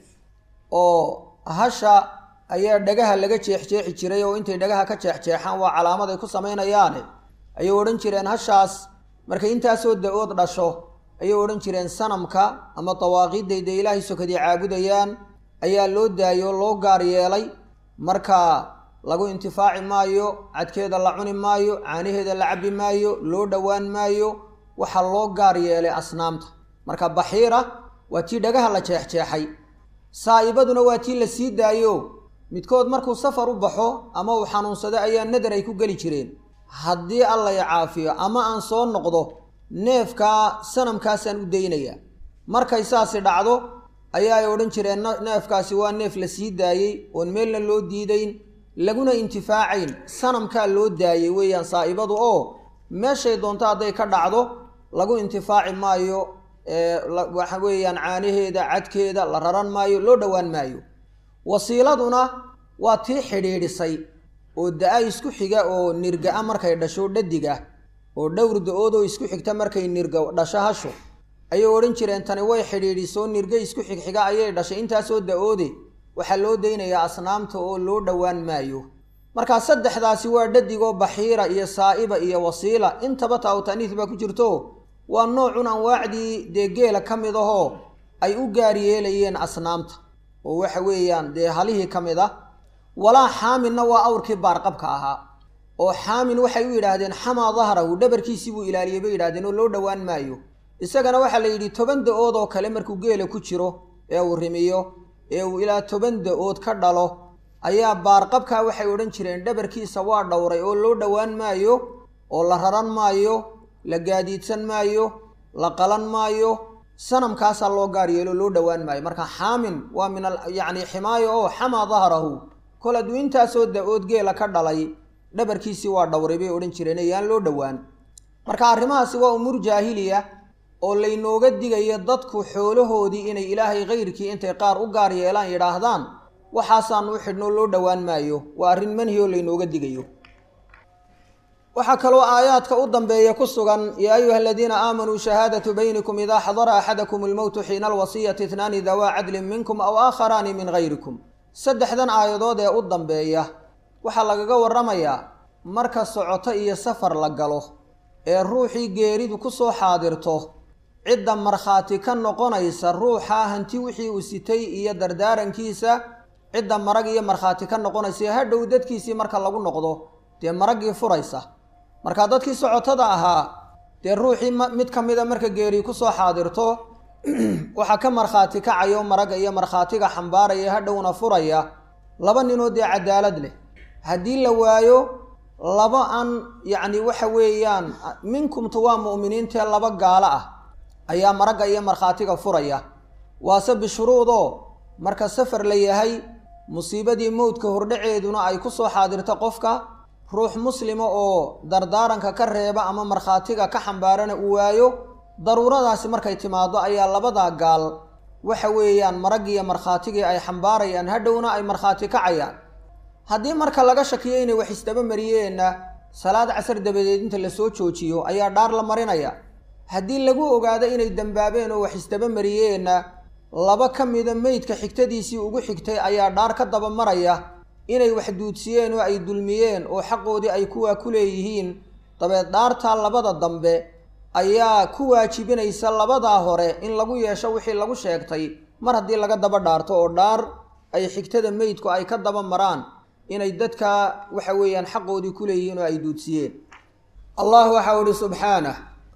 oo hasha ayaa dhagaha laga jeexjeexi jiray oo intay dhagaha ka jeexjeexaan waa calaamad ay ku samaynayaane ayay odhan jireen hashaas markay intaasoo da-ood dhasho ayay odhan jireen sanamka ama dawaaqiidday dee ilaahay sokadii caabudayaan ayaa loo daayoo loo gaar yeelay marka lagu intifaaci maayo cadkeeda la cuni maayo caanaheeda la cabbi maayo loo dhowaan maayo waxaa loo gaar yeelay asnaamta marka baxiira waa tii dhagaha la jeexjeexay saa'ibaduna waa tii la sii daayo midkood markuu safar u baxo ama uu xanuunsado ayaa nadar ay ku geli jireen haddii alla i caafiyo ama aan soo noqdo neefkaa sanamkaasaan u daynayaa markay saasi dhacdo ayaa ay odhan jireen neefkaasi waa neef la sii daayey oon meelna loo diidayn laguna intifaacayn sanamkaa loo daayey weeyaan saa'ibadu oo meeshay doonto hadday ka dhacdo lagu intifaaci maayo waxa weeyaan caanaheeda cadkeeda la raran maayo loo dhowaan maayo wasiiladuna waa tii xidhiidhisay oo da-a isku xiga oo nirga-a markay dhasho dhadig ah oo dhowr da-oodoo isku xigta markay nirga dhasho hasho ayay odhan jireen tani way xidhiidhisoo nirga isku xigxiga ayay dhashay intaasoo da-oode waxaa loo daynayaa asnaamta oo loo dhowaan maayo markaa saddexdaasi waa dhadigoo baxiira iyo saa'iba iyo wasiila intaba taawtaniis baa ku jirto waa noocun anwaacdii dee geela ka mid ahoo ay u gaar yeelayeen asnaamta oo waxa weeyaan dee halihii ka mid ah walaa xaaminna waa awrkii baarqabka ahaa oo xaamin waxay u yidhaahdeen xamaa dahrahu dhabarkiisii buu ilaaliyey bay yidhahdeen oo loo dhowaan maayo isagana waxaa la yidhi toban da-ood oo kale markuu geela ku jiro ee uu rimiyo ee uu ilaa toban da-ood ka dhalo ayaa baarqabkaa waxay odhan jireen dhabarkiisa waa dhowray oo loo dhowaan maayo oo la raran maayo la gaadiidsan maayo la qalan maayo sanamkaasaa loo gaar yeelo loo dhowaan maayo marka xaamin waa min a yacni ximaayo oo xamaa dahrahu kol hadduu intaasoo da-ood geela ka dhalay dhabarkiisii waa dhowray bay odhan jireen eyaan loo dhowaan marka arrimahaasi waa umuur jaahiliya oo laynooga digayo dadku xoolahoodii inay ilaahay kayrkii intay qaar u gaar yeelaan yidhaahdaan waxaasaanu u xidhnoo loo dhowaan maayo waa arrin manhi oo laynooga digayo waxaa kaloo aayaadka u dambeeya ku sugan yaa ayuha aladiina aamanuu shahaadatu baynikum idaa xadara axadakum almowtu xiina alwasiyati itnaani dawaa cadlin minkum aw aakharaani min gayrikum saddexdan aayadood ee u dambeeya waxaa lagaga warramayaa marka socoto iyo safar la galo ee ruuxii geeridu ku soo xaadirto cidda markhaati ka noqonaysa ruuxaa hanti wixii uu sitay iyo dardaarankiisa cidda marag iyo markhaati ka noqonaysa hadhow dadkiisii marka lagu noqdo dee maraggii furaysa marka dadkii socotada ahaa dee ruuxii mid ka mida marka geeri kusoo xaadirto waxaa ka markhaati kacayo maragga iyo markhaatiga xambaaraya hadhowna furaya laba ninoo dee cadaalad leh haddii la waayo laba aan yacni waxa weeyaan minkumtu waa mu'miniintee laba gaalo ah ayaa maragga iyo markhaatiga furaya waase bishuruudoo marka safar la yahay musiibadii mowdka hordhaceeduna ay ku soo xaadirto qofka ruux muslima oo dardaaranka ka reeba ama markhaatiga ka xambaarana uu waayo daruuradaasi markay timaado ayaa labadaa gaal waxa weeyaan maraggiiyo markhaatigii ay xambaarayaan hadhowna ay markhaati kacayaan haddii marka laga shakiyo inay wax isdaba mariyeenna salaad casar dabadeed inta lasoo joojiyo ayaa dhaar la marinaya haddii lagu ogaado inay dembaabeen oo wax isdaba mariyeenna laba ka mida meydka xigtadiisii ugu xigtay ayaa dhaar ka daba maraya inay wax duudsiyeen oo ay dulmiyeen oo xaqoodii ay kuwaa ku leeyihiin dabeed dhaartaa labada dambe ayaa ku waajibinaysa labadaa hore in lagu yeesho wixii lagu sheegtay mar haddii laga daba dhaarto oo dhaar ay xigtada meydku ay ka daba maraan inay dadka waxa weeyaan xaqoodii ku leeyihiin oo ay duudsiyeen allah waxau ihi subxaanah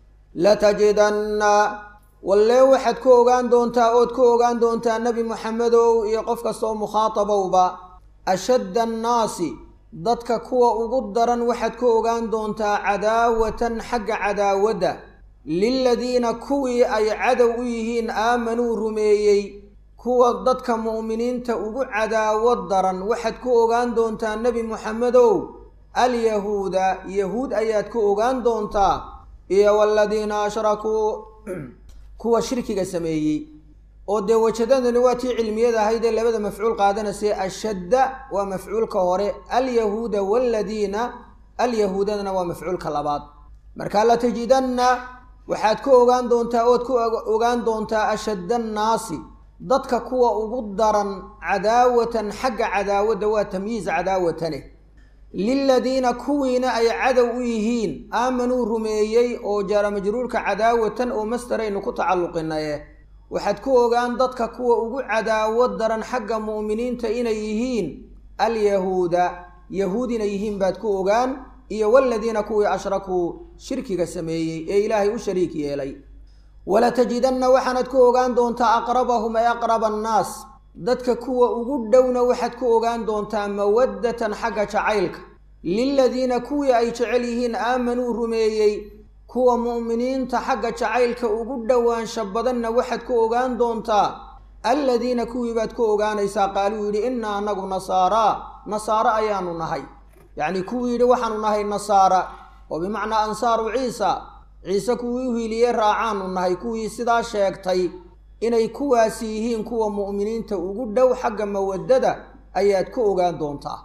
latajidanna wallee waxaad ku ogaan doontaa ood ku ogaan doontaa nebi moxamedow iyo qof kastoo mukhaatabowba ashadda annaasi dadka kuwa ugu daran waxaad ku ogaan doontaa cadaawatan xagga cadaawadda liladiina kuwii ay cadow u yihiin aamanuu rumeeyey kuwa dadka mu'miniinta ugu cadaawad daran waxaad ku ogaan doontaa nebi moxamedow alyahuuda yahuud ayaad ku ogaan doontaa iyo waladiina ashrakuu kuwa shirkiga sameeyey oo dee wajadadani waa tii cilmiyada ahayd ee labada mafcuul qaadanaysa ashadda waa mafcuulka hore alyahuuda waaladiina alyahuudadana waa mafcuulka labaad marka latajidanna waxaad ku ogaan doontaa ood ku ogaan doontaa ashadda annaasi dadka kuwa ugu daran cadaawatan xagga cadaawadda waa tamyiiz cadaawatane liladiina kuwiina ay cadow u yihiin aamanuu rumeeyey oo jaara majruurka cadaawatan oo mastaraynu ku tacalluqinaye waxaad ku ogaan dadka kuwa ugu cadaawad daran xagga mu'miniinta inay yihiin alyahuuda yahuud inay yihiin baad ku ogaan iyo waladiina kuwii ashrakuu shirkiga sameeyey ee ilaahay u shariik yeelay walatajidanna waxaanad ku ogaan doontaa aqrabahum ay aqraba annaas dadka kuwa ugu dhowna waxaad ku ogaan doontaa mawaddatan xagga jacaylka liladiina kuwii ay jecel yihiin aamanuu rumeeyey kuwa mu'miniinta xagga jacaylka ugu dhowaansha badanna waxaad ku ogaan doontaa alladiina kuwii baad ku ogaanaysaa qaaluu yidhi innaa anagu nasaaraa nasaaro ayaanu nahay yacnii kuwii yidhi waxaanu nahay nasaara oo bimacnaa ansaaru ciisa ciise kuwii u hiiliyey raacaanu nahay kuwii sidaa sheegtay inay kuwaasi yihiin kuwa mu'miniinta ugu dhow xagga mawaddada ayaad ku ogaan doontaa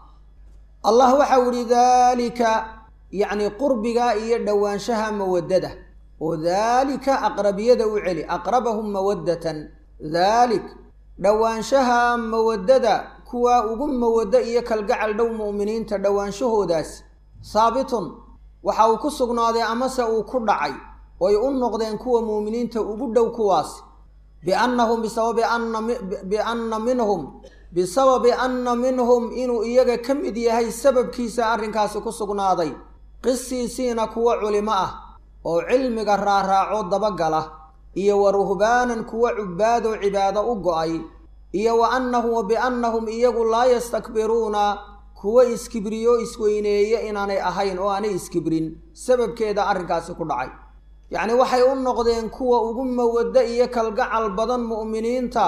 allah waxau idhi daalika yacni qurbiga iyo dhowaanshaha mawaddada oo daalika aqrabiyada u celi aqrabahum mawaddatan daalik dhowaanshaha mawaddada kuwa ugu mawaddo iyo kalgacal dhow mu'miniinta dhowaanshahoodaas saabitun waxa uu ku sugnaaday amase uu ku dhacay oy u noqdeen kuwa mu'miniinta ugu dhow kuwaas biannahum bisababi anna bianna minhum bisababi anna minhum inuu iyaga ka mid yahay sababkiisa arrinkaasi ku sugnaaday qisiisiina kuwa culimo ah oo cilmiga raaraaco dabagala iyo wa ruhbaanan kuwa cubbaadoo cibaado u go-ay iyo wa annahum wa biannahum iyagu laa yastakbiruuna kuwa iskibriyo isweyneeye inaanay ahayn oo aanay iskibrin sababkeeda arrinkaasi ku dhacay yacni waxay u noqdeen kuwa ugu mawaddo iyo kalgacal badan mu'miniinta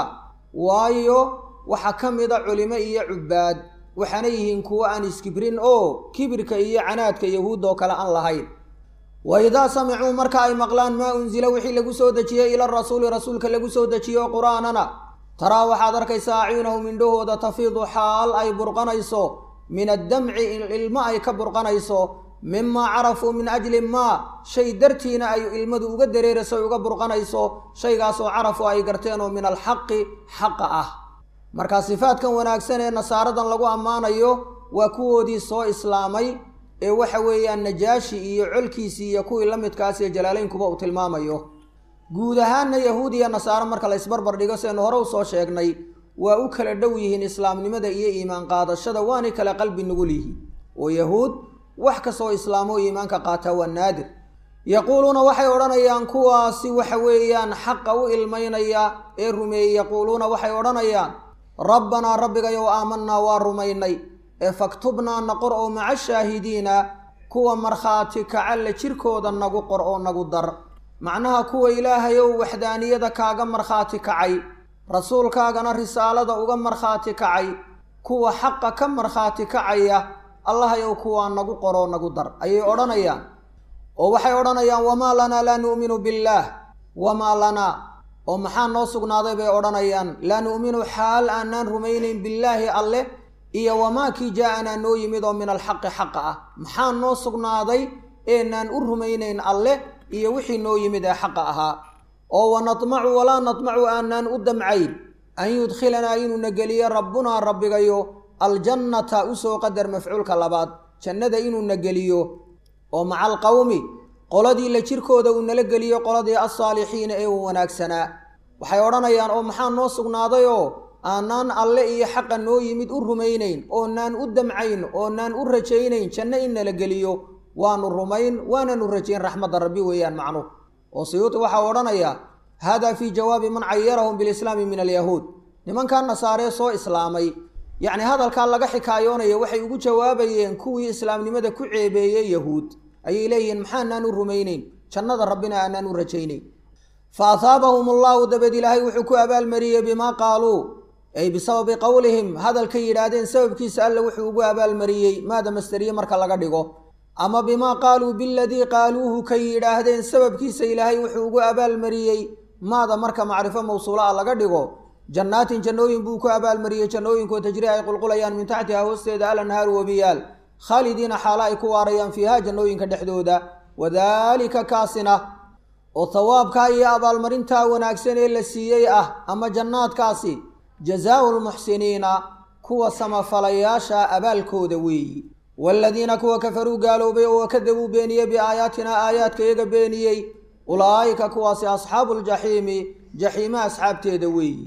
waayo waxaa ka mida culimo iyo cubbaad waxaana yihiin kuwo aan iskibrin oo kibirka iyo canaadka yahuud oo kale aan lahayn wa idaa samicuu marka ay maqlaan maa unsila wixii lagu soo dejiyey ila rasuuli rasuulka lagu soo dejiyo qur'aanana taraa waxaad arkaysaa acyunahum indhahooda tafiidu xaal ay burqanayso min addamci ilmo ay ka burqanayso mimaa carafuu min ajli maa shay dartiina ay ilmadu uga dareerayso ay uga burqanayso shaygaasoo carafu ay garteen oo min alxaqi xaqa ah marka sifaadkan wanaagsan ee nasaaradan lagu ammaanayo waa kuwoodii soo islaamay ee waxa weeyaan najaashi iyo colkiisii iyo kuwii la midkaas ee jalaalaynkuba uu tilmaamayo guud ahaanna yahuud iyo nasaaro marka la isbarbar dhigo seenu hore usoo sheegnay waa u kala dhow yihiin islaamnimada iyo iimaan qaadashada waanay kala qalbi nugul yihiin oo yahuud wax kastoo islaamo iimaanka qaataa waa naadir yaquuluuna waxay odhanayaan kuwaasi waxa weeyaan xaqa u ilmaynaya ee rumeeyey yaquuluuna waxay odhanayaan rabbanaa rabbigayow aamanaa waa rumaynay ee faktubnaa na qor oo maca shaahidiina kuwa markhaati kacalle jirkooda nagu qor oo nagu dar macnaha kuwa ilaahayow waxdaaniyada kaaga markhaati kacay rasuulkaagana risaalada uga markhaati kacay kuwa xaqa ka markhaati kacaya allahayow kuwaa nagu qoroo nagu dar ayay odhanayaan oo waxay odhanayaan wamaa lanaa laa nu'minu billaah wamaa lanaa oo maxaa noo sugnaaday bay odhanayaan laa nu'minu xaal aanaan rumaynayn billaahi alleh iyo wamaa kii jaa-anaa noo yimid oo min alxaqi xaqa ah maxaa noo sugnaaday eenaan u rumaynayn alleh iyo wixii noo yimid ee xaqa ahaa oo wa natmacu walaa natmacu aanaan u damcayn an yudkhilanaa inuuna geliyo rabbunaa rabbigayo aljannata usoo qadar mafcuulka labaad jannada inuuna geliyo oo maca alqowmi qoladii la jirkooda uu nala geliyo qoladii alsaalixiina ee u wanaagsanaa waxay odhanayaan oo maxaa noo sugnaadayoo aanaan alle iyo xaqa noo yimid u rumaynayn oonaan u damcayn oonaan u rajaynayn janno in nala geliyo waanu rumayn waananu rajayn raxmadda rabbi weeyaan macnuh oo siyuuti waxaa odhanayaa haadaa fii jawaabi man cayarahum bilislaami min alyahuud nimankaa nasaaree soo islaamay yacni hadalkaa laga xikaayoonaya waxay ugu jawaabayeen kuwii islaamnimada ku ceebeeyey yahuud ayay leeyihiin maxaanaan u rumaynayn jannada rabbina aanaan u rajaynayn fa ahaabahum allahu dabeed ilaahay wuxuu ku abaalmariyey bimaa qaaluu ay bisababi qowlihim hadalkay yidhaahdeen sababkiisa alle wuxuu ugu abaalmariyey maada masteriye marka laga dhigo ama bimaa qaaluu biladii qaaluuhu kay yidhaahdeen sababkiisa ilaahay wuxuu ugu abaalmariyey maada marka macrifo mawsuula ah laga dhigo jannaatin jannooyin buu ku abaalmariyey jannooyinkoo tajri ay qulqulayaan min taxtiha hoosteeda alanhaaru wabiyaal khaalidiina xaalo ay ku waarayaan fiiha jannooyinka dhexdooda wadaalika kaasina oo thawaabkaa iyo abaalmarintaa wanaagsan ee la siiyey ah ama jannaadkaasi jazaau lmuxsiniina kuwa samafalayaasha abaalkooda weeyi waaladiina kuwa kafaruu gaaloobay oo kadabuu beeniyey biaayaatina aayaadka iyaga beeniyey ulaa'ika kuwaasi asxaabu ljaxiimi jaxiima asxaabteeda weeyi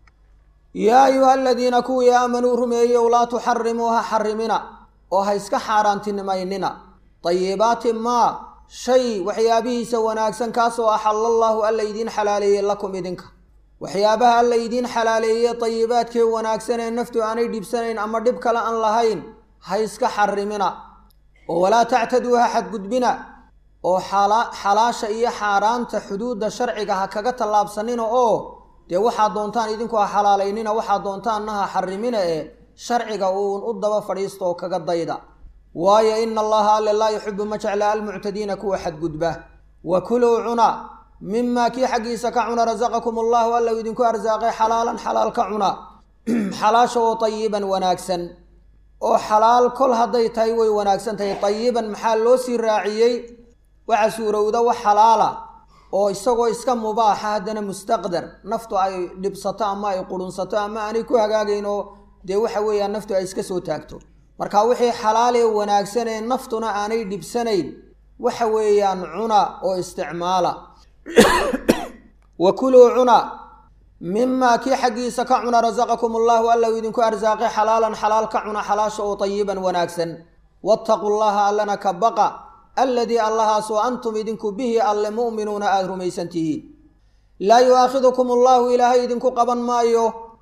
yaa ayuha aladiina kuwii aamanuu rumeeyow laa tuxarimuu ha xarimina oo ha iska xaaraantinimaynina dayibaati maa shay waxyaabihiisa wanaagsan kaasoo axalla allaahu alla idiin xalaaleeyey lakum idinka waxyaabaha alla idiin xalaaleeyey dayibaadkee wanaagsan ee naftu aanay dhibsanayn ama dhib kale aan lahayn ha iska xarimina oo walaa tactaduu ha xadgudbina oo xalaasha iyo xaaraanta xuduudda sharciga ha kaga tallaabsanina oo dee waxaad doontaan idinku ha xalaalaynina waxaad doontaanna ha xarimina ee sharciga uun u daba fadhiista oo kaga dayda waayo ina allaha alle laa yuxibu ma jecla almuctadiina kuwa xadgudba wa kuluu cuna mimaa kii xaggiisa ka cuna rasaqakum allahu alla idinku arsaaqay xalaalan xalaal ka cuna xalaasha oo tayiban wanaagsan oo xalaal kol hadday tahay way wanaagsan tahay tayiban maxaa loo sii raaciyey waxa suurowda wax xalaala oo isagoo iska mubaaxa haddana mustaqdar naftu ay dhibsato ama ay qurunsato ama aanay ku hagaagayn oo dee waxa weeyaan naftu ay iska soo taagto marka wixii xalaalee wanaagsan ee naftuna aanay dhibsanayn waxa weeyaan cuna oo isticmaala wa kuluu cuna mimaa kii xaggiisa ka cuna rasaqakum allahu alla u idinku arsaaqay xalaalan xalaal ka cuna xalaasha oo tayiban wanaagsan waataquu llaha allana ka baqa alladii allahaasoo antum idinku bihi alle mu'minuuna aada rumaysan tihiin laa yu'aakhidukum allahu ilaahay idinku qaban maayo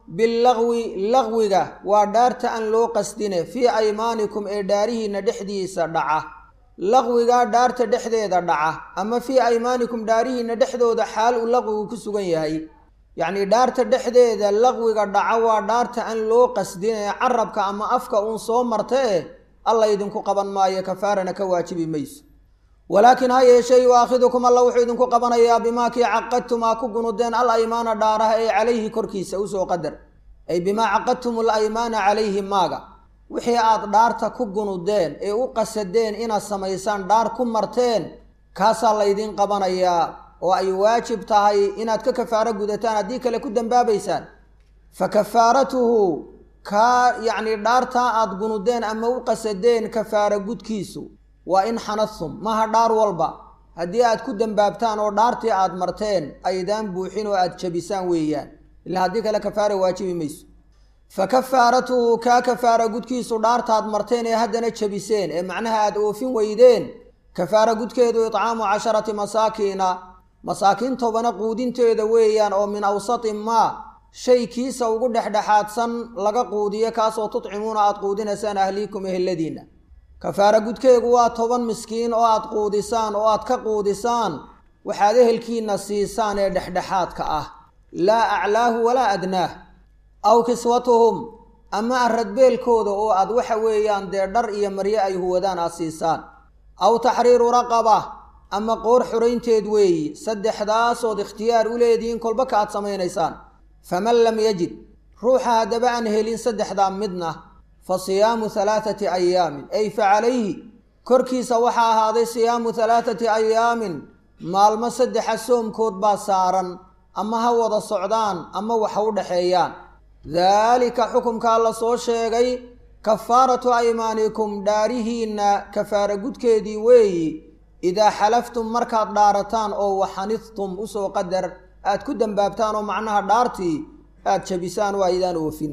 billaqwi laqwiga waa dhaarta aan loo qasdine fii aymaanikum ee dhaarihiinna dhexdiisa dhaca laqwigaa dhaarta dhexdeeda dhaca ama fii aymaanikum dhaarihiinna dhexdooda xaal uu laqwigu ku sugan yahay yacnii dhaarta dhexdeeda laqwiga dhaca waa dhaarta aan loo qasdine carabka ama afka uun soo marta eh alla idinku qaban maayo kafaarana ka waajibi mayso walaakin ha yeeshee yuaakhidukum alla wuxuu idinku qabanayaa bimaa kii caqadtum aa ku gunudeen al aymaana dhaaraha ee calayhi korkiisa usoo qadar ay bimaa caqadtum al aymaana calayhi maaga wixii aad dhaarta ku gunudeen ee u qasadeen inaad samaysaan dhaar ku marteen kaasaa laydin qabanayaa oo ay waajib tahay inaad ka kafaaro gudataan haddii kale ku dambaabaysaan fa kafaaratuhu kaa yacnii dhaartaa aad gunudeen ama u qasadeen kafaaro gudkiisu waa in xanadtum maha dhaar walba haddii aad ku dambaabtaan oo dhaartii aad marteen aydaan buuxin oo aad jabisaan weeyaan ilaa haddii kale kafaara waajibi mayso fa kafaaratuhu kaa kafaara gudkiisu dhaartaad marteen ee haddana jabiseen ee macnaha aad oofin weydeen kafaara gudkeedu itcaamu casharati masaakiina masaakiin tobana quudinteeda weeyaan oo min awsati maa shay kiisa ugu dhexdhexaadsan laga quudiyo kaasoo tudcimuuna aad quudinaysaan ahliikum eheladiinna kafaara gudkeegu waa toban miskiin oo aad quudisaan oo aad ka quudisaan waxaad ehelkiinna siisaan ee dhexdhexaadka ah laa aclaahu walaa adnaah aw kiswatuhum ama aradbeelkooda oo aad waxa weeyaan dee dhar iyo maryo ay huwadaan aad siisaan aw taxriiru raqaba ama qoor xuraynteed weeyi saddexdaasood ikhtiyaar u leedihiin kolba ka aad samaynaysaan faman lam yajid ruuxa haddaba aan helin saddexdaa midna fa siyaamu halaathati ayaamin ay fa calayhi korkiisa waxaa ahaaday siyaamu halaathati ayaamin maalmo saddexa soomkood baa saaran ama ha wada socdaan ama waxa u dhexeeyaan daalika xukumkaa la soo sheegay kafaaratu aymaanikum dhaarihiinna kafaara gudkeedii weeyi idaa xalaftum markaad dhaarataan oo waxanidtum usoo qadar aad ku dambaabtaan oo macnaha dhaartii aad jabisaan oo aydaan oofin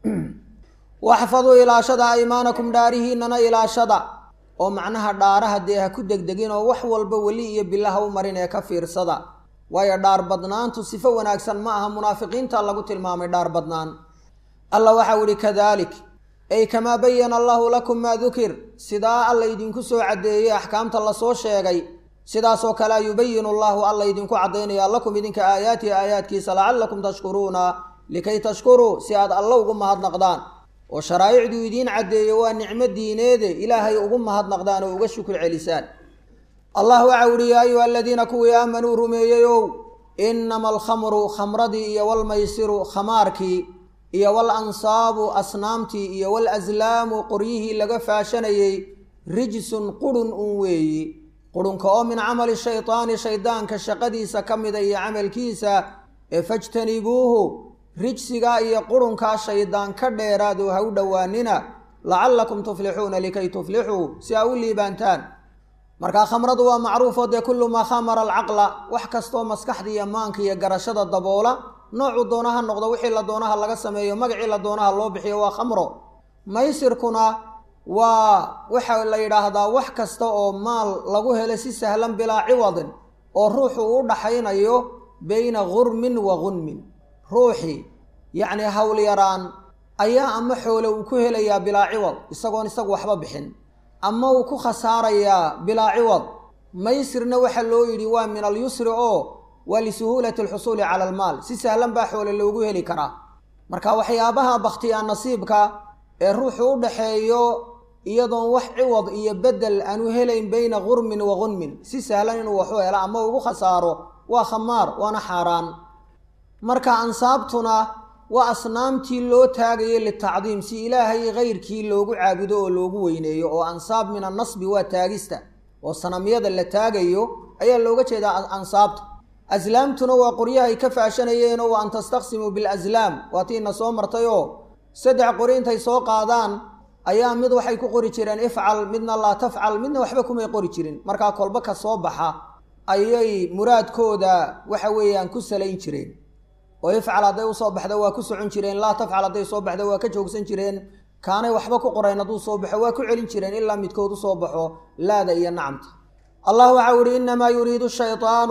waxfaduu ilaashada aymaanakum dhaarihiinnana ilaashada oo macnaha dhaaraha dee ha ku degdegin oo wax walba weli iyo bilaha u marin ee ka fiirsada waayo dhaar badnaantu sifo wanaagsan ma aha munaafiqiinta lagu tilmaamay dhaar badnaan alla waxau ihi kadalik ay kamaa bayana allahu lakum maa dukir sidaa alla idinku soo caddeeyey axkaamta lasoo sheegay sidaasoo kalea yubayinu allahu alla idinku caddaynaya lakum idinka aayaatihi aayaadkiisa lacallakum tashkuruuna likay tashkuruu si aad alla ugu mahadnaqdaan oo sharaa'icduu idiin caddeeye waa nicmo diineede ilaahay ugu mahadnaqdaan oo uga shukur celisaan allah waxau ihi yaa ayuha aladiina kuwii aamanuu rumeeyeyow inama alkhamru khamradii iyo walmaysiru khamaarkii iyo wal ansaabu asnaamtii iyo wal aslaamu qoryihii laga faashanayey rijsun qurhun un weeyi qurhunka oo min camali shaydaani shaydaanka shaqadiisa ka mida iyo camalkiisa ee fajtanibuuhu rijsigaa iyo qurhunkaa shaydaan ka dheeraad oo ha u dhowaanina lacallakum tuflixuuna likay tuflixuu si aa u liibaantaan markaa khamradu waa macruufoo dee kullu maa khamara alcaqla wax kastoo maskaxda iyo maanka iyo garashada daboola noocuu doonaha noqdo wixii la doonaha laga sameeyo magacii la doonaha loo bixiyo waa khamro maysirkuna waa waxa la yidhaahdaa wax kasta oo maal lagu helo si sahlan bilaa ciwadin oo ruuxu u dhaxaynayo beyna gurmin wa gunmin ruuxii yacni howlyaraan ayaa ama xoole uu ku helayaa bilaa ciwad isagoon isagu waxba bixin ama uu ku khasaarayaa bilaa ciwad maysirna waxaa loo yidhi waa min alyusri oo waa lisuhuulati alxusuuli cala almaal si sahlan baa xoole loogu heli karaa marka waxyaabaha bakhtiyaa nasiibka ee ruuxu u dhaxeeyo iyadoon wax ciwad iyo beddel aanu helayn beyna gurmin wa gunmin si sahlan inuu waxu helo ama ugu khasaaro waa khamaar waana xaaraan marka ansaabtuna waa asnaamtii loo taagayo litacdiim si ilaahay kayrkii loogu caabudo oo loogu weyneeyo oo ansaab min annasbi waa taagista oo sanamyada la taagayo ayaa looga jeedaa ansaabta aslaamtuna waa qoryahay ka faashanayeenoo wa an tastaqsimuu bilaslaam waa tiina soo martay oo saddex qori intay soo qaadaan ayaa mid waxay ku qori jireen ifcal midna laa tafcal midna waxba kumay qori jirin markaa kolba ka soo baxa ayay muraadkooda waxa weeyaan ku salayn jireen oo ifcal hadday usoo baxda waa ku socon jireen laa tafcal hadday soo baxda waa ka joogsan jireen kaanay waxba ku qorayn hadduu soo baxo waa ku celin jireen ilaa midkood usoo baxo laada iyo nacamta allah waxau ihi innamaa yuriidu shaydaanu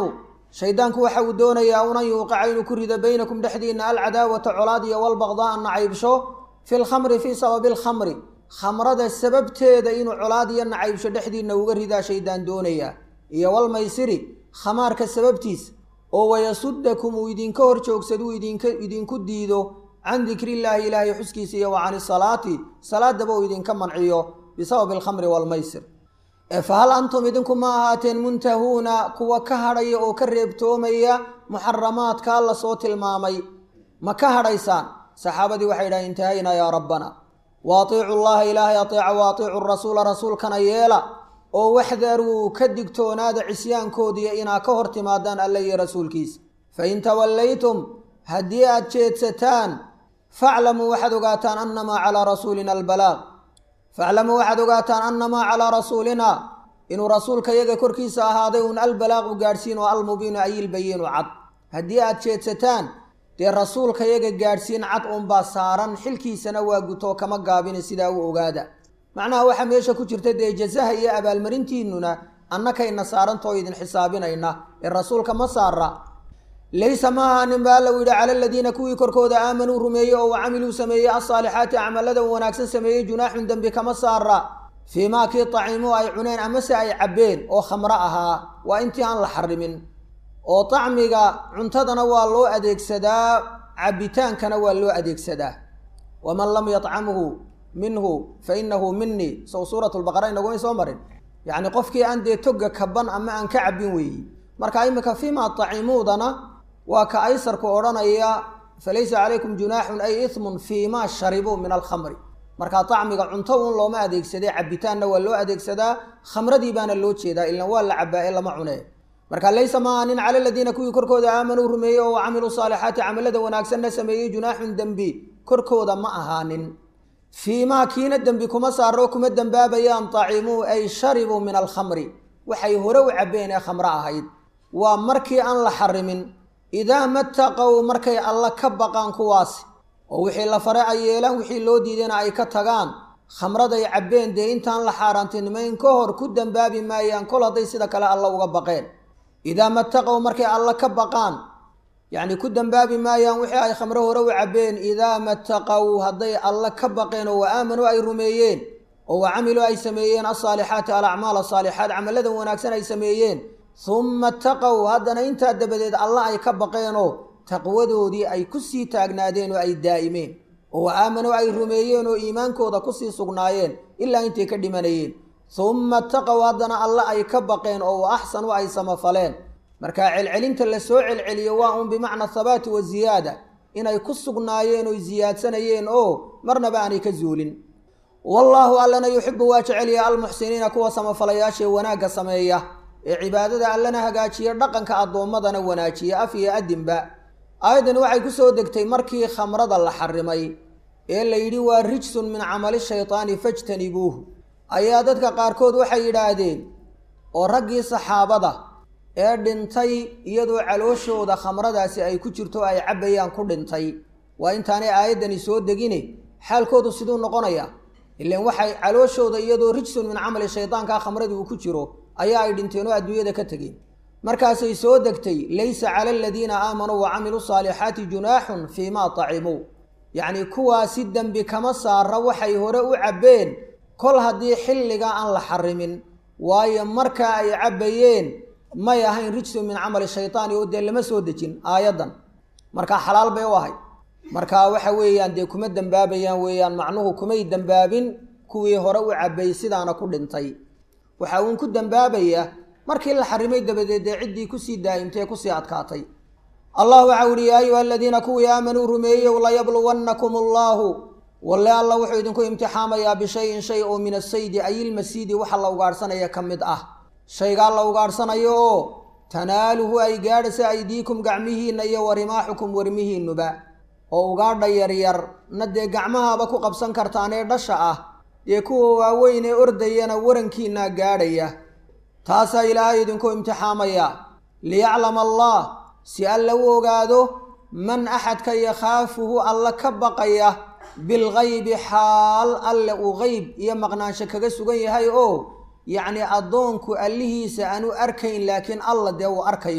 shaydaanku waxa uu doonayaa unan yuuqica inuu ku rido baynakum dhexdiina alcadaawata colaad iyo walbaqdaa nacaybsho fi lkhamri fii sababi alkhamri khamrada sababteeda inuu colaad iyo nacaybsho dhexdiina uga ridaa shaydaan doonayaa iyo walmaysiri khamaarka sababtiisa oo wayasudakum uu idinka hor joogsaduu idinka idinku diido can dikrillaahi ilaahay xuskiisa iyo wa cani salaati salaadaba uu idinka manciyo bisababi alkhamri waalmaysir fa hal antum idinku ma ahaateen muntahuuna kuwa ka hadhaya oo ka reebtoomaya muxaramaadkaa la soo tilmaamay ma ka hadhaysaan saxaabadii waxay yidhahen intahaynaa yaa rabbana wa atiicu llaha ilaahay ateeca wa atiicu rasuula rasuulkana yeela oo waxdaruu ka digtoonaada cisyaankoodiiyo inaa ka hor timaadaan alla iyo rasuulkiisa fain tawallaytum haddii aad jeedsataan faclamuu waxaad ogaataan annamaa calaa rasuulina albalaaq faclamuu waxaad ogaataan annamaa calaa rasuulina inuu rasuulka yaga korkiisa ahaaday uun albalaaqu gaadhsiin oo almubiinu ayilbayiinu cad haddii aad jeedsataan dee rasuulka yaga gaadhsiin cad uunbaa saaran xilkiisana waa gutoo kama gaabina sidaa u ogaada macnaha waxaa meesha ku jirta dee jasaha iyo abaalmarintiinnuna annakayna saarantoo idin xisaabinayna ee rasuulka ma saara laysa ma ahaanin ba alla u yidhi cala aladiina kuwii korkooda aamanuu rumeeyey oo wa camiluu sameeyey alsaalixaati acmalada wanaagsan sameeyey junaaxun dembi kama saara fii maa kii taciimuu ay cuneen amase ay cabbeen oo khamro ahaa waa intii aan la xarimin oo tacmiga cuntadana waa loo adeegsadaa cabbitaankana waa loo adeegsadaa waman lam yacamhu minhu fa inahu minii sow suurat lbaqara inagumay soo marin yacni qofkii aan dee toga kaban ama aan ka cabbin weeyi marka iminka fiimaa tacimuudana waa ka aysarku odhanaya falaysa calaykum junaaxun ay ismun fiimaa sharibuu min alkhamri markaa tacmiga cunto uun looma adeegsadee cabbitaanna waa loo adeegsadaa khamradii baana loo jeedaa ilan waa la cabbaa ee lama cunee marka laysa ma aanin cala aladiina kuwii korkooda aamanuu rumeeyey oo camiluu saalixaati camalada wanaagsanna sameeyey junaaxun dembi korkooda ma ahaanin fiimaa kiina dembi kuma saaro kuma dembaabayaan tacimuu ay sharibuu min alkhamri waxay hore u cabbeen ee khamro ahayd waa markii aan la xarimin idaa mataqow markay alla ka baqaan kuwaasi oo wixii la fare ay yeelaan wixii loo diidayna ay ka tagaan khamraday cabbeen dee intaan la xaaraantinimayn ka hor ku dembaabi maayaan kol hadday sida kale alla uga baqeen idaa mataqow markay alla ka baqaan yacni ku dembaabi maayaan wixii ay khamro hore u cabbeen idaa mataqow hadday alla ka baqeen oo wa aamanuu ay rumeeyeen oo wa camiluu ay sameeyeen alsaalixaati alacmaal asaalixaat camaladan wanaagsan ay sameeyeen humma taqow haddana intaa dabadeed alla ay ka baqeenoo taqwadoodii ay ku sii taagnaadeen oo ay daa'imeen oo wa aamanuu ay rumeeyeen oo iimaankooda kusii sugnaayeen ilaa intay ka dhimanayeen humma taqow haddana alla ay ka baqeen oo wa axsanu ay samafaleen markaa celcelinta la soo celceliyo waa uun bimacna thabaati wa ziyaada inay ku sugnaayeen oy siyaadsanayeen oo marnaba aanay ka zuulin wallaahu allana yuxibu waa jecelya almuxsiniina kuwa samafalayaashaee wanaagga sameeya ee cibaadada allana hagaajiya dhaqanka addoommadana wanaajiya af iyo adinba aayaddani waxay ku soo degtay markii khamrada la xarimay ee la yidhi waa rijsun min camali shaytaani fajtanibuuhu ayaa dadka qaarkood waxay yidhaahdeen oo raggii saxaabada ee dhintay iyadoo calooshooda khamradaasi ay ku jirto ay cabbayaan ku dhintay waa intaanay aayaddani soo degine xaalkoodu siduu noqonayaa ilan waxay calooshooda iyadoo rijsun min camali shaydaankaa khamradii uu ku jiro ayaa ay dhinteen oo adduunyada ka tegeen markaasay soo degtay laysa cala aladiina aamanuu wa camiluu saalixaati junaaxun fii maa tacimuu yacnii kuwaasi dembi kama saara waxay hore u cabbeen kol haddii xilligaa aan la xarimin waayo markaa ay cabbayeen may ahayn rijsun min camali shaytaani oo dee lama soo dejin aayaddan markaa xalaal bay u ahay markaa waxa weeyaan dee kuma dembaabayaan weeyaan macnuhu kumay dembaabin kuwii hore u cabbay sidaana ku dhintay waxa uun ku dembaabaya markii la xarimay dabadeed dee ciddii kusii daa'imtay ee kusii adkaatay allah waxau uhi yaa ayuha aladiina kuwii aamanuu rumeeyow layabluwannakum allaahu walle alla wuxuu idinku imtixaamayaa bishayin shay oo min asaydi ayilmasiidi waxa la ugaadhsanaya ka mid ah shaygaa la ugaadhsanayo oo tanaaluhu ay gaadhaysa aydiikum gacmihiinna iyo warimaaxukum warmihiinnuba oo ugaadha yaryar na dee gacmahaaba ku qabsan kartaan ee dhasha ah dee kuwa waaweyn ee ordayana warankiinaa gaadhaya taasaa ilaahay idinku imtixaamaya liyaclama allah si alla u ogaado man axadka yakhaafuhu alla ka baqaya bilgaybi xaal alle uu qeyb iyo maqnaansho kaga sugan yahay oo yacnii addoonku allihiisa aanu arkayn laakiin alla dee uu arkayo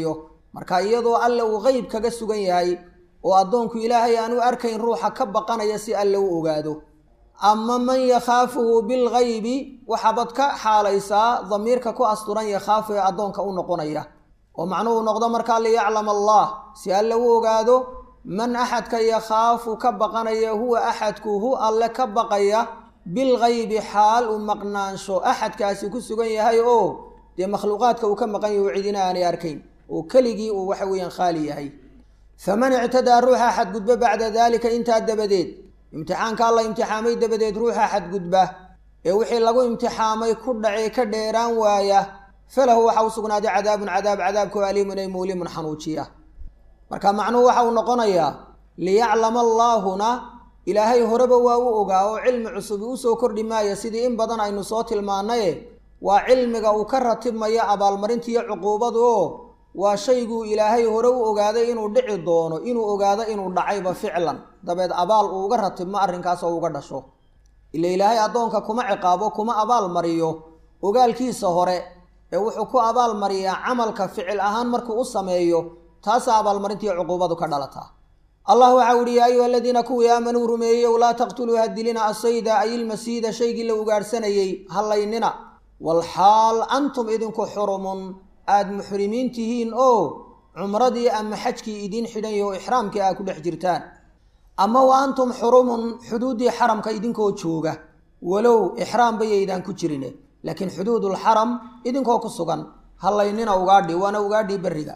marka iyadoo alle uu qeyb kaga sugan yahay oo addoonku ilaahay aan u arkayn ruuxa ka baqanaya si alle u ogaado ama man yakhaafuhu bilgaybi waxaabad ka xaalaysaa damiirka ku asturan yakhaafu ee addoonka u noqonaya oo macnuhu noqdo markaa liyaclama allah si alle u ogaado man axadka yakhaafu ka baqanaya huwa axadku hu alle ka baqaya bilgaybi xaal uu maqnaansho axadkaasi ku sugan yahay oo dee makhluuqaadka uu ka maqan yahy oo cidina aanay arkayn oo keligii uu waxa weeyaan khaali yahay faman ictadaa ruuxa xadgudba bacda daalika intaa dabadeed imtixaanka alla imtixaamay dabadeed ruuxa xadgudba ee wixii lagu imtixaamay ku dhacee ka dheeraan waaya falahu waxa u sugnaaday cadaabun cadaab cadaabkoo aliimun ay muulimun xanuujiya marka macnuhu waxa uu noqonayaa liyaclama allaahuna ilaahay horeba waa u ogaa oo cilmi cusubi usoo kordhi maaya sidii in badan aynu soo tilmaanaye waa cilmiga uu ka ratibmayo abaalmarintiiyo cuquubadu oo waa shayguu ilaahay hore u ogaaday inuu dhici doono inuu ogaado inuu dhacayba ficlan dabeed abaal uu uga ratibmo arrinkaas oo uga dhasho ila ilaahay addoonka kuma ciqaabo kuma abaal mariyo ogaalkiisa hore ee wuxuu ku abaal mariyaa camalka ficil ahaan markuu u sameeyo taasaa abaalmarintiiyo cuquubadu ka dhalataa allah waxaa uhi yaa ayuha aladiina kuwii aamanuu rumeeyeyow laa taqtuluu hadilina asayda ay ilmasiida shaygii la ugaadhsanayey hallaynina walxaal antum idinku xurumun aada muxrimiin tihiin oo cumradii ama xajkii idiin xidhan yaho ixraamkii aad ku dhex jirtaan ama wa antum xurumun xuduuddii xaramka idinkoo jooga walow ixraamba yaydaan ku jirine laakiin xuduudulxaram idinkoo ku sugan hallaynina ugaadhi waana ugaadhii berriga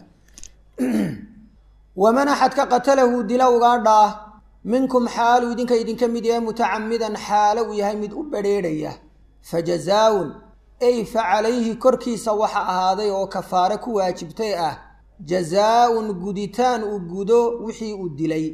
waman axadka qatalahu dila ugaadhaa minkum xaaluu idinka idinka mid yahay mutacamidan xaalo uu yahay mid u badrheedhaya fa jazaa-un ay fa calayhi korkiisa waxa ahaaday oo kafaare ku waajibtay ah jazaa-un guditaan uu gudo wixii uu dilay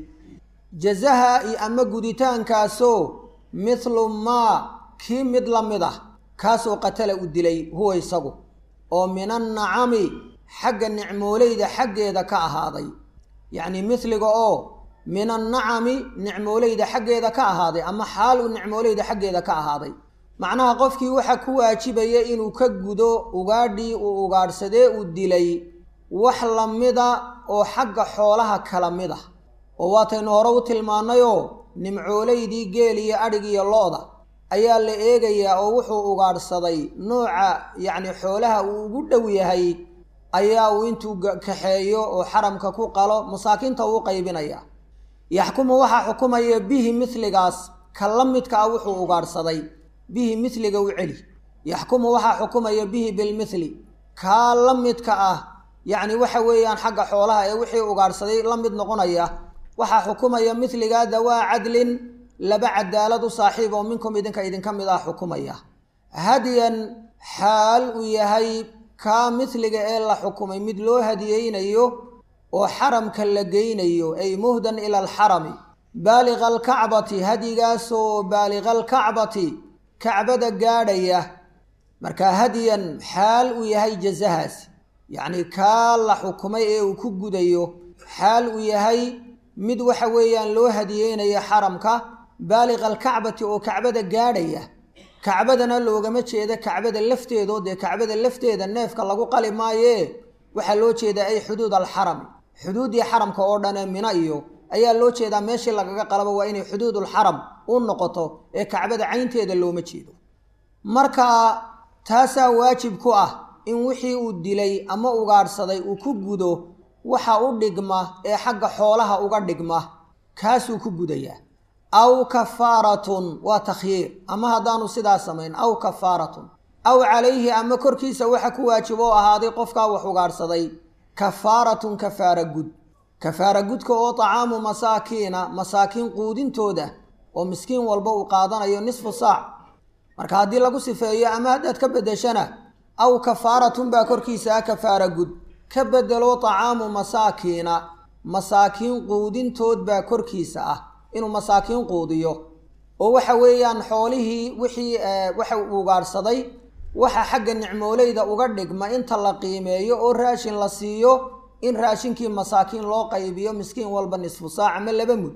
jazaha i ama guditaankaasoo mithlu maa kii mid la mid ah kaasoo qatala u dilay huwa isagu oo min annacami xagga nicmoolayda xaggeeda ka ahaaday yacni mithliga oo min annacami nicmoolayda xaggeeda ka ahaaday ama xaal uu nicmoolayda xaggeeda ka ahaaday macnaha qofkii waxa ku waajibaya inuu ka gudo ugaadhii uu ugaadhsadee uu dilay wax lamida oo xagga xoolaha kala mid ah oo waataynu hore u tilmaannayoo nimcoolaydii geel iyo adhig iyo lo-da ayaa la eegayaa oo wuxuu ugaadhsaday nooca yacni xoolaha uu ugu dhow yahay ayaa uu intuu kaxeeyo oo xaramka ku qalo masaakiinta uu qaybinaya yaxkumu waxaa xukumaya bihi mithligaas ka la midka ah wuxuu ugaadhsaday bihi mithliga u celi yaxkumu waxaa xukumaya bihi bilmithli kaa la midka ah yacni waxa weeyaan xagga xoolaha ee wixii ugaadhsaday la mid noqonaya waxaa xukumaya mithligaa dawaa cadlin laba cadaalad u saaxiib oo minkum idinka idinka mid ah xukumaya hadyan xaal uu yahay kaa mithliga ee la xukumay mid loo hadiyeynayo oo xaramka la geynayo ay muhdan ila alxarami baaliqa alkacbati hadyigaasoo baaliqa alkacbati kacbada gaadhaya markaa hadyan xaal uu yahay jazahaas yacni kaa la xukumay ee uu ku gudayo xaal uu yahay mid waxa weeyaan loo hadiyeynayo xaramka baaliqa alkacbati oo kacbada gaadhaya kacbadana loogama jeeda kacbada lafteedoo dee kacbada lafteeda neefka lagu qali maayee waxaa loo jeedaa ay xuduud alxarami xuduuddii xaramka oo dhane mina iyo ayaa loo jeedaa meeshii lagaga qalabo waa inay xuduudulxaram u noqoto ee kacbada caynteeda looma jeedo marka taasaa waajib ku ah in wixii uu dilay ama ugaadhsaday uu ku gudo waxa u dhigma ee xagga xoolaha uga dhigma kaasuu ku gudayaa aw kafaaratun waa takhyiir ama haddaanu sidaa samayn aw kafaaratun aw calayhi ama korkiisa waxa ku waajib oo ahaaday qofkaa wax ugaadhsaday kafaaratun kafaara gud kafaara gudka oo tacaamu masaakiina masaakiin quudintooda oo miskiin walba uu qaadanayo nisfu saac marka haddii lagu sifeeyo ama haddaad ka beddeshana aw kafaaratun baa korkiisa ah kafaara gud ka bedelo tacaamu masaakiina masaakiin quudintood baa korkiisa ah inuu masaakiin quudiyo oo waxa weeyaan xoolihii wixii waxa uu ugaadhsaday waxa xagga nicmoolayda uga dhigma inta la qiimeeyo oo raashin la siiyo in raashinkii masaakiin loo qaybiyo miskiin walba nisfu saac ama laba mud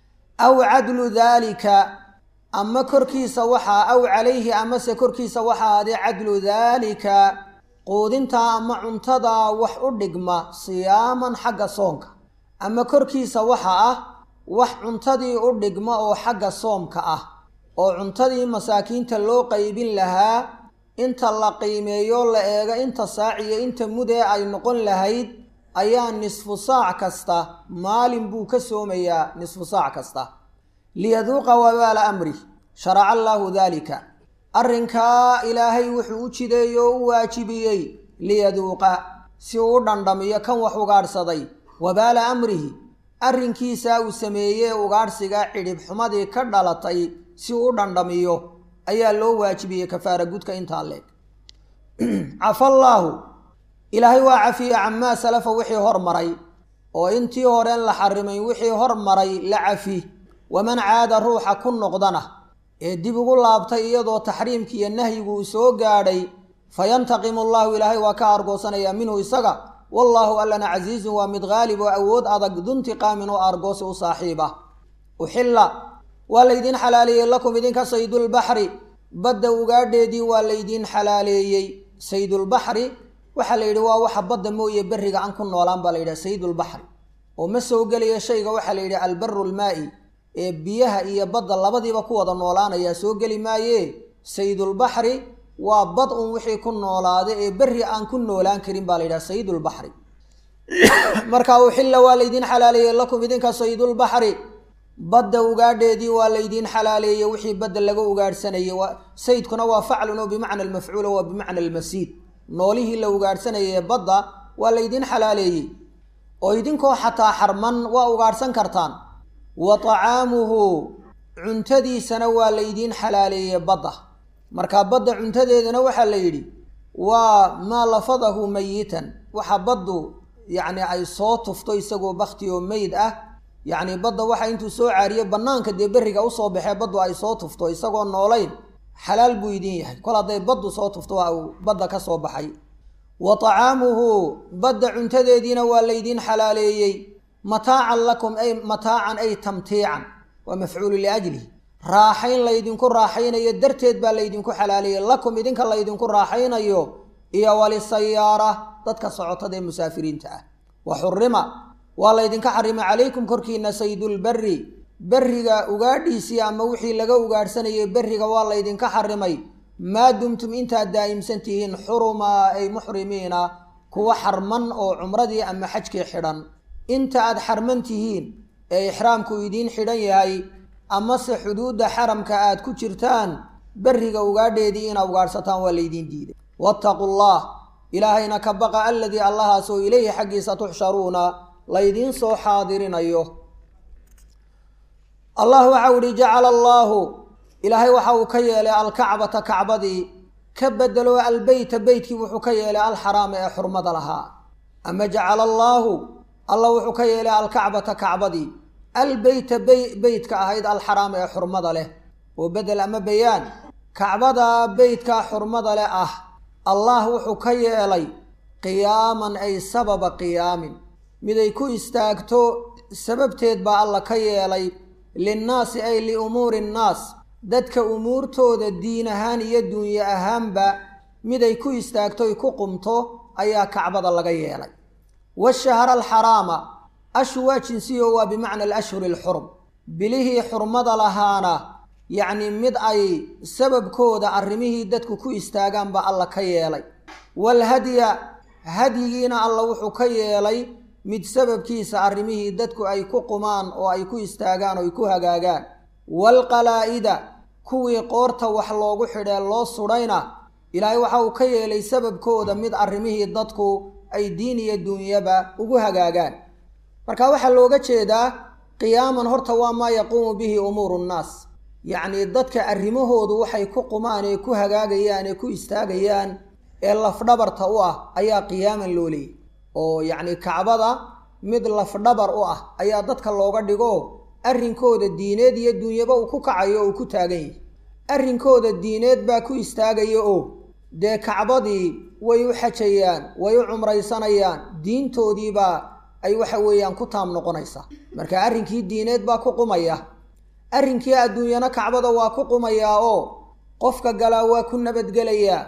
aw cadlu daalika ama korkiisa waxaa aw calayhi amase korkiisa waxaa aday cadlu daalika quudintaa ama cuntadaa wax u dhigma siyaaman xagga soonka ama korkiisa waxa ah wax cuntadii u dhigma oo xagga soomka ah oo cuntadii masaakiinta loo qaybin lahaa inta la qiimeeyo la eego inta saac iyo inta mudee ay noqon lahayd ayaa nisfu saac kasta maalin buu ka soomayaa nisfu saac kasta liyaduuqa wabaala amrih sharaca allaahu daalika arrinkaa ilaahay wuxuu u jideeyey oo u waajibiyey liyaduuqa si uu u dhandhamiyo kan wax ugaadhsaday wabaala amrihi arrinkiisaa uu sameeyey ugaadhsiga cidhib xumadii ka dhalatay si uu u dhandhamiyo ayaa loo waajibiyey kafaara gudka intaa leeg cafallaahu ilaahay waa cafiye camaa salafa wixii hormaray oo intii horeen la xarimay wixii hormaray la cafi waman caada ruuxa ku noqdana ee dib ugu laabtay iyadoo taxriimki iyo nahyigu uu soo gaadhay fayantaqimu allahu ilaahay waa ka argoosanayaa minhu isaga wallaahu allana casiizun waa mid qaalib oo awood adag duntiqaamin oo argoosi u saaxiib ah uxilla waa laydiin xalaaleeyey lakum idinka saydulbaxri badda ugaadheedii waa laydiin xalaaleeyey saydulbaxri waxaa la yidhi waa waxa badda mooye berriga aan ku noolaan baa la yidhaha saydulbaxri oo ma soo gelaya shayga waxaa la yidhi albaru lmaa'i ee biyaha iyo badda labadiiba ku wada noolaanayaa soo geli maaye saydulbaxri waa bad un wixii ku noolaada ee berri aan ku noolaan karin baa la yidhaha saydulbaxri marka uxilla waa laydiin xalaaleeyey lakum idinka saydulbaxri badda ugaadheedii waa laydiin xalaaleeyey wixii badda laga ugaadhsanayay saydkuna waa faclun oo bimacna almafcuula waa bimacna almasiid noolihii la ugaadhsanayay ee badda waa laydiin xalaaleeyey oo idinkoo xataa xarman waa ugaadhsan kartaan wa tacaamuhu cuntadiisana waa laydiin xalaaleeyey badda marka badda cuntadeedana waxaa la yidhi waa maa lafadahu mayitan waxa baddu yacni ay soo tufto isagoo bakti oo meyd ah yacni badda waxa intuu soo caariyo bannaanka dee berriga usoo baxee baddu ay soo tufto isagoo noolayn xalaal buu idin yahay kol hadday baddu soo tufto waa uu badda ka soo baxay wa tacaamuhu badda cuntadeediina waa laydiin xalaaleeyey mataacan lakum ay mataacan ay tamtiican waa mafcuulu liajlihi raaxayn laydinku raaxaynayo darteed baa laydinku xalaaleeyey lakum idinka laydinku raaxaynayo iyo walisayaara dadka socotada ee musaafiriinta ah wa xurima waa laydinka xarimay calaykum korkiina saydulberi berriga ugaadhiisii ama wixii laga ugaadhsanayay berriga waa laydinka xarimay maa dumtum intaad daa'imsan tihiin xurumaa ay muxrimiina kuwa xarman oo cumradii ama xajkii xidhan inta aad xarman tihiin ee ixraamku idiin xidhan yahay amase xuduudda xaramka aad ku jirtaan berriga ugaadheedii inaa ugaadhsataan waa laydiin diiday wattaqu llah ilaahayna ka baqa aladii allahaasoo ilayhi xaggiisa tuxsharuuna laydiin soo xaadirinayo allah waxau ihi jacala allaahu ilaahay waxa uu ka yeelay alkacbata kacbadii ka bedelo albeyta beytkii wuxuu ka yeelay alxaraama ee xurmada lahaa ama jacala allaahu allah wuxuu ka yeelay alkacbata kacbadii albeyta beytka ahayd alxaraama ee xurmada leh oo bedel ama bayaan kacbada beytkaa xurmada leh ah allah wuxuu ka yeelay qiyaaman ay sababa qiyaamin miday ku istaagto sababteed baa alla ka yeelay linnaasi ay liumuuri nnaas dadka umuurtooda diin ahaan iyo duunye ahaanba miday ku istaagtoy ku qumto ayaa kacbada laga yeelay washahra alxaraama ashu waa jinsiyo waa bimacna alashhuri alxurum bilihii xurmada lahaana yacni mid ay sababkooda arrimihii dadku ku istaagaan baa alla ka yeelay waalhadya hadyigiina alla wuxuu ka yeelay mid sababkiisa arrimihii dadku ay ku qumaan oo ay ku istaagaan oo ay ku hagaagaan waalqalaa'ida kuwii qoorta wax loogu xidhee loo sudhayna ilaahay waxa uu ka yeelay sababkooda mid arrimihii dadku ay diin iyo duunyaba ugu hagaagaan marka waxaa looga jeedaa qiyaaman horta waa maa yaquumu bihi umuuru nnaas yacnii dadka arrimahoodu waxay ku qumaan ee ku hagaagayaan ee ku istaagayaan ee lafdhabarta u ah ayaa qiyaaman loo leeyay oo yacni kacbada mid lafdhabar u ah ayaa dadka looga dhigo arrinkooda diineed iyo duunyaba uu ku kacayo oo uu ku taagan yahay arrinkooda diineed baa ku istaagaya oo dee kacbadii way u xajayaan way u cumraysanayaan diintoodiibaa ay waxa weeyaan ku taam noqonaysaa marka arrinkii diineed baa ku qumaya arrinkii adduunyana kacbada waa ku qumayaa oo qofka galaa waa ku nabadgelayaa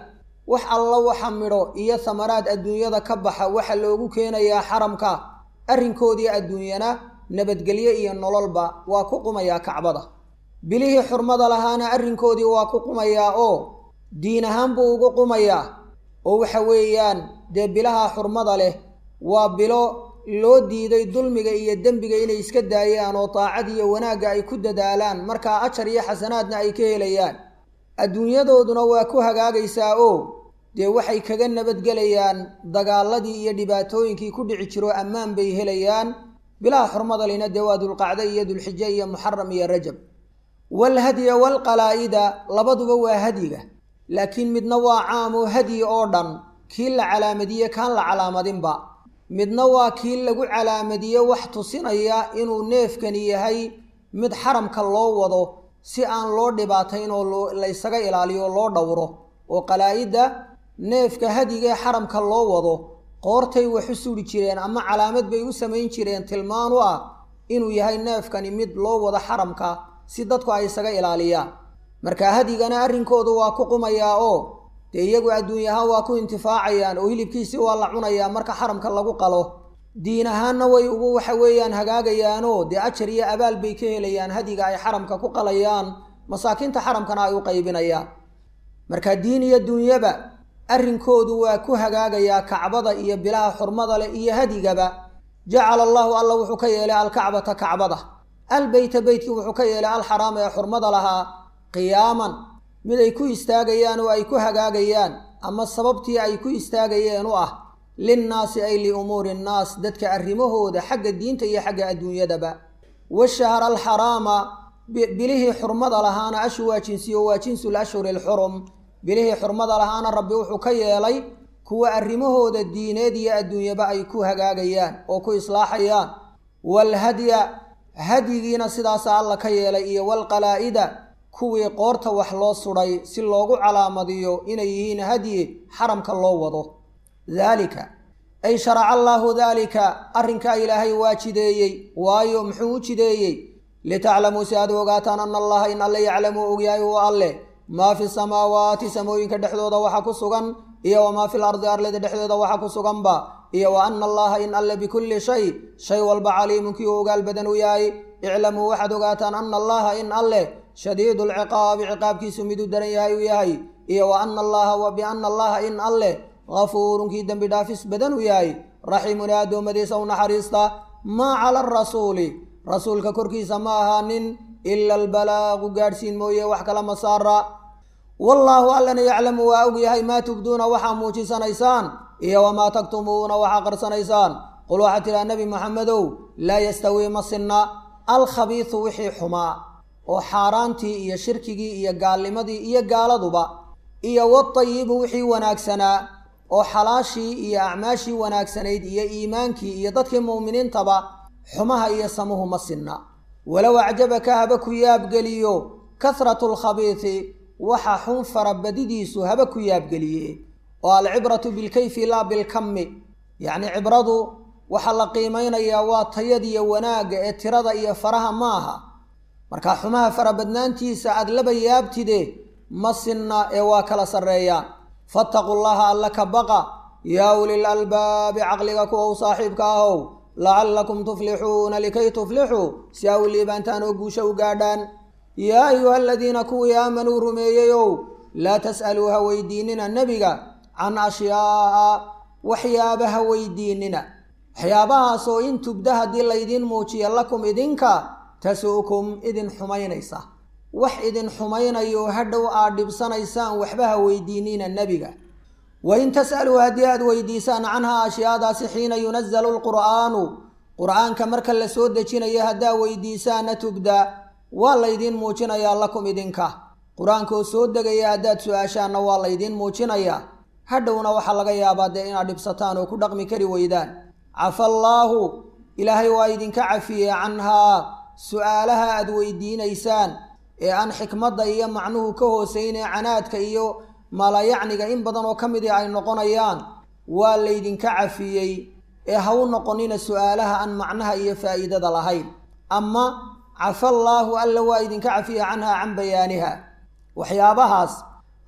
wax alla waxa midho iyo samaraad adduunyada ka baxa waxa loogu keenayaa xaramka arrinkoodii adduunyana nabadgelyo iyo nololba waa ku qumayaa kacbada bilihii xurmada lahaana arrinkoodii waa ku qumayaa oo diin ahaan buu ugu qumayaa oo waxa weeyaan dee bilaha xurmada leh waa bilo loo diiday dulmiga iyo dembiga inay iska daayaan oo daacad iyo wanaagga ay ku dadaalaan markaa ajar iyo xasanaadna ay ka helayaan adduunyadooduna waa ku hagaagaysaa oo dee waxay kaga nabadgelayaan dagaaladii iyo dhibaatooyinkii ku dhici jiro ammaan bay helayaan bilaha xurmada lina dee waa dulqacdo iyo dulxijo iyo muxaram iyo rajab waalhadya waalqalaa'ida labaduba waa hadyiga laakiin midna waa caamoo hadyi oo dhan kii la calaamadiye kaan la calaamadinba midna waa kii lagu calaamadiye wax tusinaya inuu neefkani yahay mid xaramka loo wado si aan loo dhibaatayn oo laysaga ilaaliyo loo dhowro oo qalaa-idda neefka hadigee xaramka loo wado qoortay wax u suri jireen ama calaamad bay u samayn jireen tilmaan u ah inuu yahay neefkani mid loo wado xaramka si dadku ay isaga ilaaliyaan marka hadigana arrinkoodu waa ku qumayaa oo dee iyagu adduunyahaan waa ku intifaacayaan oo hilibkiisii waa la cunayaa marka xaramka lagu qalo diin ahaanna way ugu waxa weeyaan hagaagayaanoo dee ajar iyo abaal bay ka helayaan hadiga ay xaramka ku qalayaan masaakiinta xaramkana ay u qaybinayaan marka diin iyo duunyaba arrinkoodu waa ku hagaagayaa kacbada iyo bilaha xurmada leh iyo hadigaba jacala allahu alla wuxuu ka yeelay alkacbata kacbada albeyta beytkii wuxuu ka yeelay alxaraama ee xurmada lahaa qiyaaman mid ay ku istaagayaan oo ay ku hagaagayaan ama sababtii ay ku istaagayeen u ah linnaasi ay liumuuri nnaas dadka arrimahooda xagga diinta iyo xagga adduunyadaba washahra alxaraama bilihii xurmada lahaana ashu waa jinsiyo waa jinsul ashhuri alxurum bilihii xurmada lahaana rabbi wuxuu ka yeelay kuwa arrimahooda diineed iyo adduunyaba ay ku hagaagayaan oo ku islaaxayaan waalhadya hadyigiina sidaasa alla ka yeelay iyo waalqalaa'ida kuwii qoorta wax loo sudhay si loogu calaamadiyo inay yihiin hadyi xaramka loo wado daalika ay sharaca allaahu daalika arrinkaa ilaahay waa jideeyey waayo muxuu u jideeyey litaclamuu si aad u ogaataan ana allaha in alle yaclamuu ogyahay huwa alleh maa fi samaawaati samooyinka dhexdooda waxa ku sugan iyo wamaa fil ardi arlada dhexdooda waxa ku suganba iyo wa ana allaha in alle bikulli shay shay walba caliimun kii u ogaal badan u yahay iclamuu waxaad ogaataan ana allaha in alleh shadiidu lciqaabi ciqaabkiisu miduu daran yahay uu yahay iyo wa ana allaha wa biana allaha in alleh gafuurun kii dembi dhaafis badan uu yahay raxiimun ee addoommadiisa u naxariista maa cala arasuuli rasuulka korkiisa ma ahaanin ila albalaaqu gaadhsiin mooye wax kala ma saara wallaahu allana yaclamu waa og yahay maa tubduuna waxaa muujisanaysaan iyo wamaa taktumuuna waxaa qarsanaysaan qul waxaa tidhaha nebi moxamedow laa yastawii ma sinna alkhabiisu wixii xumaa oo xaaraantii iyo shirkigii iyo gaalnimadii iyo gaaladuba iyo watayibu wixii wanaagsanaa oo xalaashii iyo acmaashii wanaagsanayd iyo iimaankii iyo dadkii mu'miniintaba xumaha iyo samuhu ma sinna walow acjabaka haba ku yaabgeliyo kasratu lkhabiisi waxa xun farabadidiisu haba ku yaabgeliye oo alcibratu bilkayfi laa bilkammi yacni cibradu waxaa la qiimaynayaa waa tayadiyo wanaagga ee tirada iyo faraha ma aha marka xumaha farabadnaantiisa aad laba yaabtide ma sinna ee waa kala sarreeyaan fattaqu llaha alla ka baqa yaa ulil albaabi caqliga kuwa u saaxiibka ahow lacallakum tuflixuuna likay tuflixuu si aa u liibaantaan oo guusha u gaadhaan yaa ayuha aladiina kuwii aamanuu rumeeyeyow laa tas'aluu ha weydiinina nebiga can ashyaa'a waxyaabaha weydiinina waxyaabahaasoo in tubda haddii laydiin muujiya lakum idinka tasu'kum idin xumaynaysa wax idin xumaynayo hadhow aad dhibsanaysaan waxba ha weydiinina nebiga wain tas'aluu haddii aad weydiisaan canhaa ashyaadaasi xiina yunazalu lqur'aanu qur'aanka marka la soo dejinayo haddaa weydiisaana tubda waa laydiin muujinayaa lakum idinka qur-aankoo soo degaya haddaad su-aashaanna waa laydiin muujinayaa hadhowna waxaa laga yaabaa dee inaad dhibsataan oo ku dhaqmi kari weydaan cafa allaahu ilaahay waa idinka cafiyey canhaa su-aalaha aad weydiinaysaan ee aan xikmadda iyo macnuhu ka hooseynee canaadka iyo maalayacniga in badan oo ka midii ay noqonayaan waa laydinka cafiyey ee ha u noqonina su-aalaha aan macnaha iyo faa'iidada lahayn ama cafa allaahu alla waa idinka cafiya canhaa can bayaaniha waxyaabahaas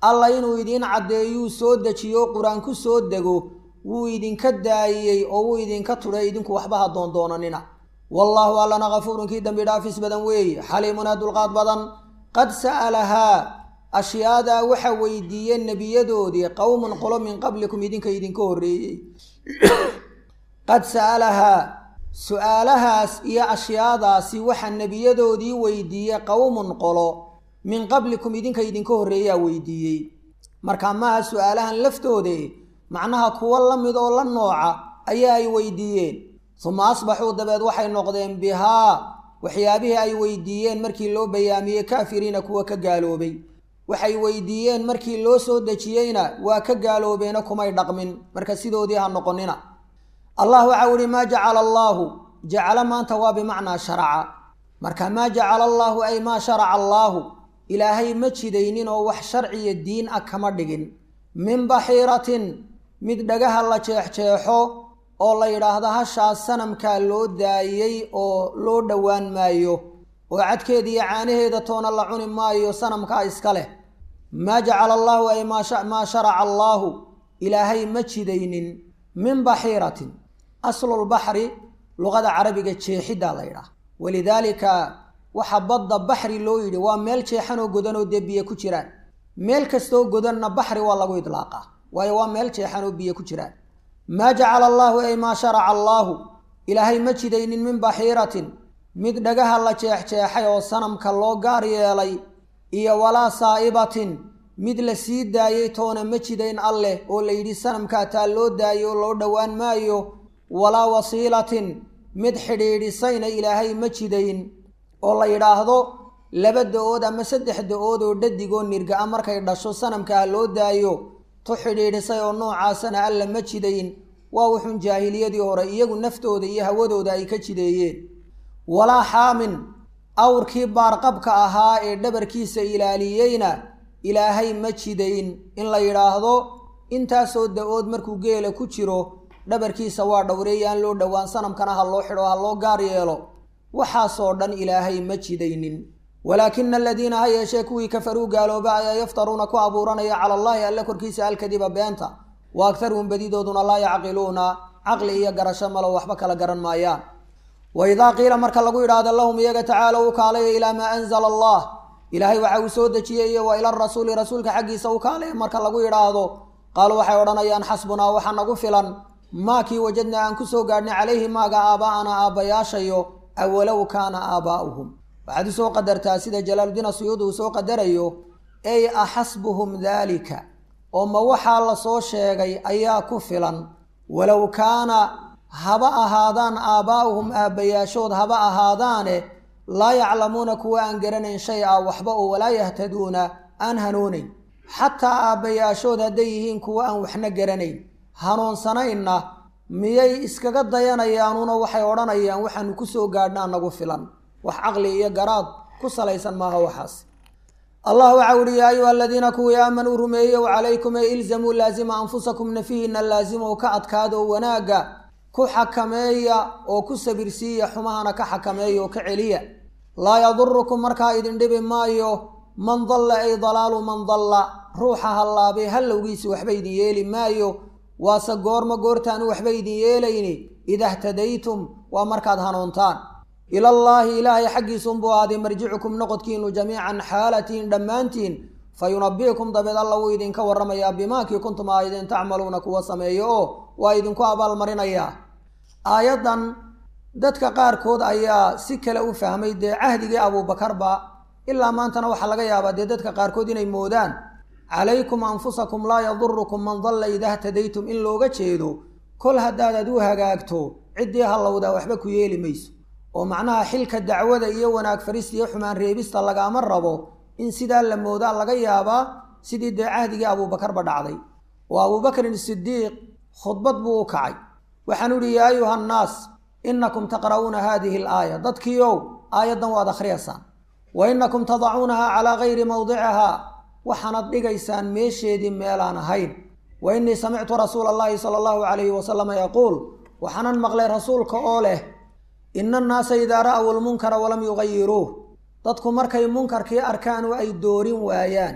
alla inuu idiin caddeeyuu soo dejiyo qur-aan ku soo dego wuu idinka daayiyey oo wuu idinka tudhay idinku waxba ha doondoonanina wallaahu allana kafuurun kii dembi dhaafis badan weeye xaliimunaa dulqaad badan qad sa'alahaa ashyaadaa waxa weydiiyeen nebiyadoodii qowmun qolo min qablikum idinka idinka horreeyey qad sa'alahaa su-aalahaas iyo ashyaadaasi waxa nebiyadoodii weydiiyey qowmun qolo min qablikum idinka idinka horreeyaa weydiiyey marka maaha su-aalahan laftoode macnaha kuwo la mid oo la nooca ayaa ay weydiiyeen suma asbaxuu dabeed waxay noqdeen bihaa waxyaabihii ay weydiiyeen markii loo bayaamiyey kaafiriina kuwa ka gaaloobay waxay weydiiyeen markii loo soo dejiyeyna waa ka gaaloobeena kumay dhaqmin marka sidoodii ha noqonina allah waxau ihi maa jacala allaahu jacala maanta waa bimacnaa sharaca marka maa jacala allaahu ay maa sharaca allaahu ilaahay ma jidaynin oo wax sharciya diin ah kama dhigin min baxiiratin mid dhagaha la jeexjeexo oo la yidhaahdo hashaas sanamkaa loo daayey oo loo dhowaan maayo oo cadkeeda iyo caanaheeda toona la cuni maayo sanamkaa iska leh maa jacala allaahu ay maa sharaca allaahu ilaahay ma jidaynin min baxiiratin aslulbaxri luqada carabiga jeexiddaa la yidhaah walidaalika waxa badda baxri loo yidhi waa meel jeexanoo godanoo dee biyo ku jiraan meel kastoo godanna baxri waa lagu idlaaqaa waayo waa meel jeexanoo biyo ku jiraan maa jacala allaahu ay maa sharaca allaahu ilaahay ma jidaynin min baxiiratin mid dhagaha la jeexjeexay oo sanamka loo gaar yeelay iyo walaa saa'ibatin mid la sii daayey toona ma jidayn alleh oo la yidhi sanamkaa taa loo daayay oo loo dhowaan maayo walaa wasiilatin mid xidhiidhisayna ilaahay ma jidayn oo la yidhaahdo laba da-ood ama saddex da-ood oo dhadigoo nirga-a markay dhasho sanamkaa loo daayo tu xidhiidhisay oo noocaasana alla ma jidayn waa wuxuun jaahiliyadii hore iyagu naftooda iyo hawadooda ay ka jideeyeen walaa xaamin awrkii baarqabka ahaa ee dhabarkiisa ilaaliyeyna ilaahay ma jidayn in la yidhaahdo intaasoo da-ood markuu geela ku jiro dhabarkiisa waa dhowreeyaan loo dhowaan sanamkana ha loo xidho ha loo gaar yeelo waxaasoo dhan ilaahay ma jidaynin walaakina aladiina ha yeeshee kuwii kafaruu gaalooba ayaa yaftaruuna ku abuuranaya cala allaahi alle korkiisa alkadiba beenta wa agtaruhum badidooduna laa yacqiluuna caqli iyo garasho malo waxba kala garan maayaan wa idaa qiila marka lagu yidhaahdo lahum iyaga tacaala u kaalaya ilaa maa anzala allah ilaahay waxa uu soo dejiyey iyo wa ila rasuuli rasuulka xaggiisa u kaalaya marka lagu yidhaahdo qaaluu waxay odhanayaan xasbunaa waxaa nagu filan maakii wajadnaa aan ku soo gaadhnay calayhi maaga aaba'ana aabbayaashayo awalow kaana aabaa'uhum waxaad usoo qadartaa sida jalaaludiin asuyuud uu soo qadarayo ey axasbuhum daalika oo ma waxaa la soo sheegay ayaa ku filan walow kaana haba ahaadaan aabbaa'uhum aabbayaashood haba ahaadaane laa yaclamuuna kuwa aan garanayn shay a waxba oo walaa yahtaduuna aan hanuunayn xataa aabbayaashood hadday yihiin kuwa aan waxna garanayn hanuunsanaynna miyay iskaga dayanayaanuuna waxay odhanayaan waxaanu ku soo gaadhnaa nagu filan wax caqli iyo garaad ku salaysan maaha waxaas allah waxau uhi yaa ayuha aladiina kuwii aamanuu rumeeyow calaykum ee ilzamuu laasima anfusakum nafihiina laasimow ka adkaada oo wanaagga ku xakameeya oo ku sabirsiiya xumahana ka xakameeya oo ka celiya laa yadurukum markaa idin dhibi maayo man dalla ay dalaalu man dalla ruuxa hallaabay hallowgiisi waxba idin yeeli maayo waase goorma goortaanu waxba idin yeelayni ida htadaytum waa markaad hanuuntaan ilallaahi ilaahay xaggiisunbuu ahaaday marjicukum noqodkiinu jamiican xaalatiin dhammaantiin fa yunabi'ukum dabeed alla wuu idinka warramayaa bimaakii kuntum aayadeen tacmaluuna kuwa sameeyo oo waa idinku abaalmarinayaa aayaddan dadka qaarkood ayaa si kale u fahmay dee cahdigii abuubakarba ilaa maantana waxaa laga yaabaa dee dadka qaarkood inay moodaan calaykum anfusakum laa yadurukum man dalla ida htadaytum in looga jeedo kol haddaadaad u hagaagto ciddii hallowdaa waxba ku yeeli mayso oo macnaha xilka dacwada iyo wanaag farista iyo xumaan reebista lagaama rabo in sidaa la moodaa laga yaabaa sidii dee cahdigii abuubakarba dhacday oo abuubakrin sidiiq khudbad buu u kacay waxaanu ihi yaa ayuha annaas inakum taqra'uuna haadihi alaaya dadkiiow aayaddan waad akhriyaysaan wa inakum tadacuunaha calaa gayri mawdicihaa waxaanad dhigaysaan meesheedii meelaan ahayn wa innii samictu rasuula allahi sala allahu calayhi wasalama yaquul waxaanan maqlay rasuulka oo leh ina annaasa idaa ra'aw almunkara walam yugayiruuh dadku markay munkarkii arkaan oo ay doorin waayaan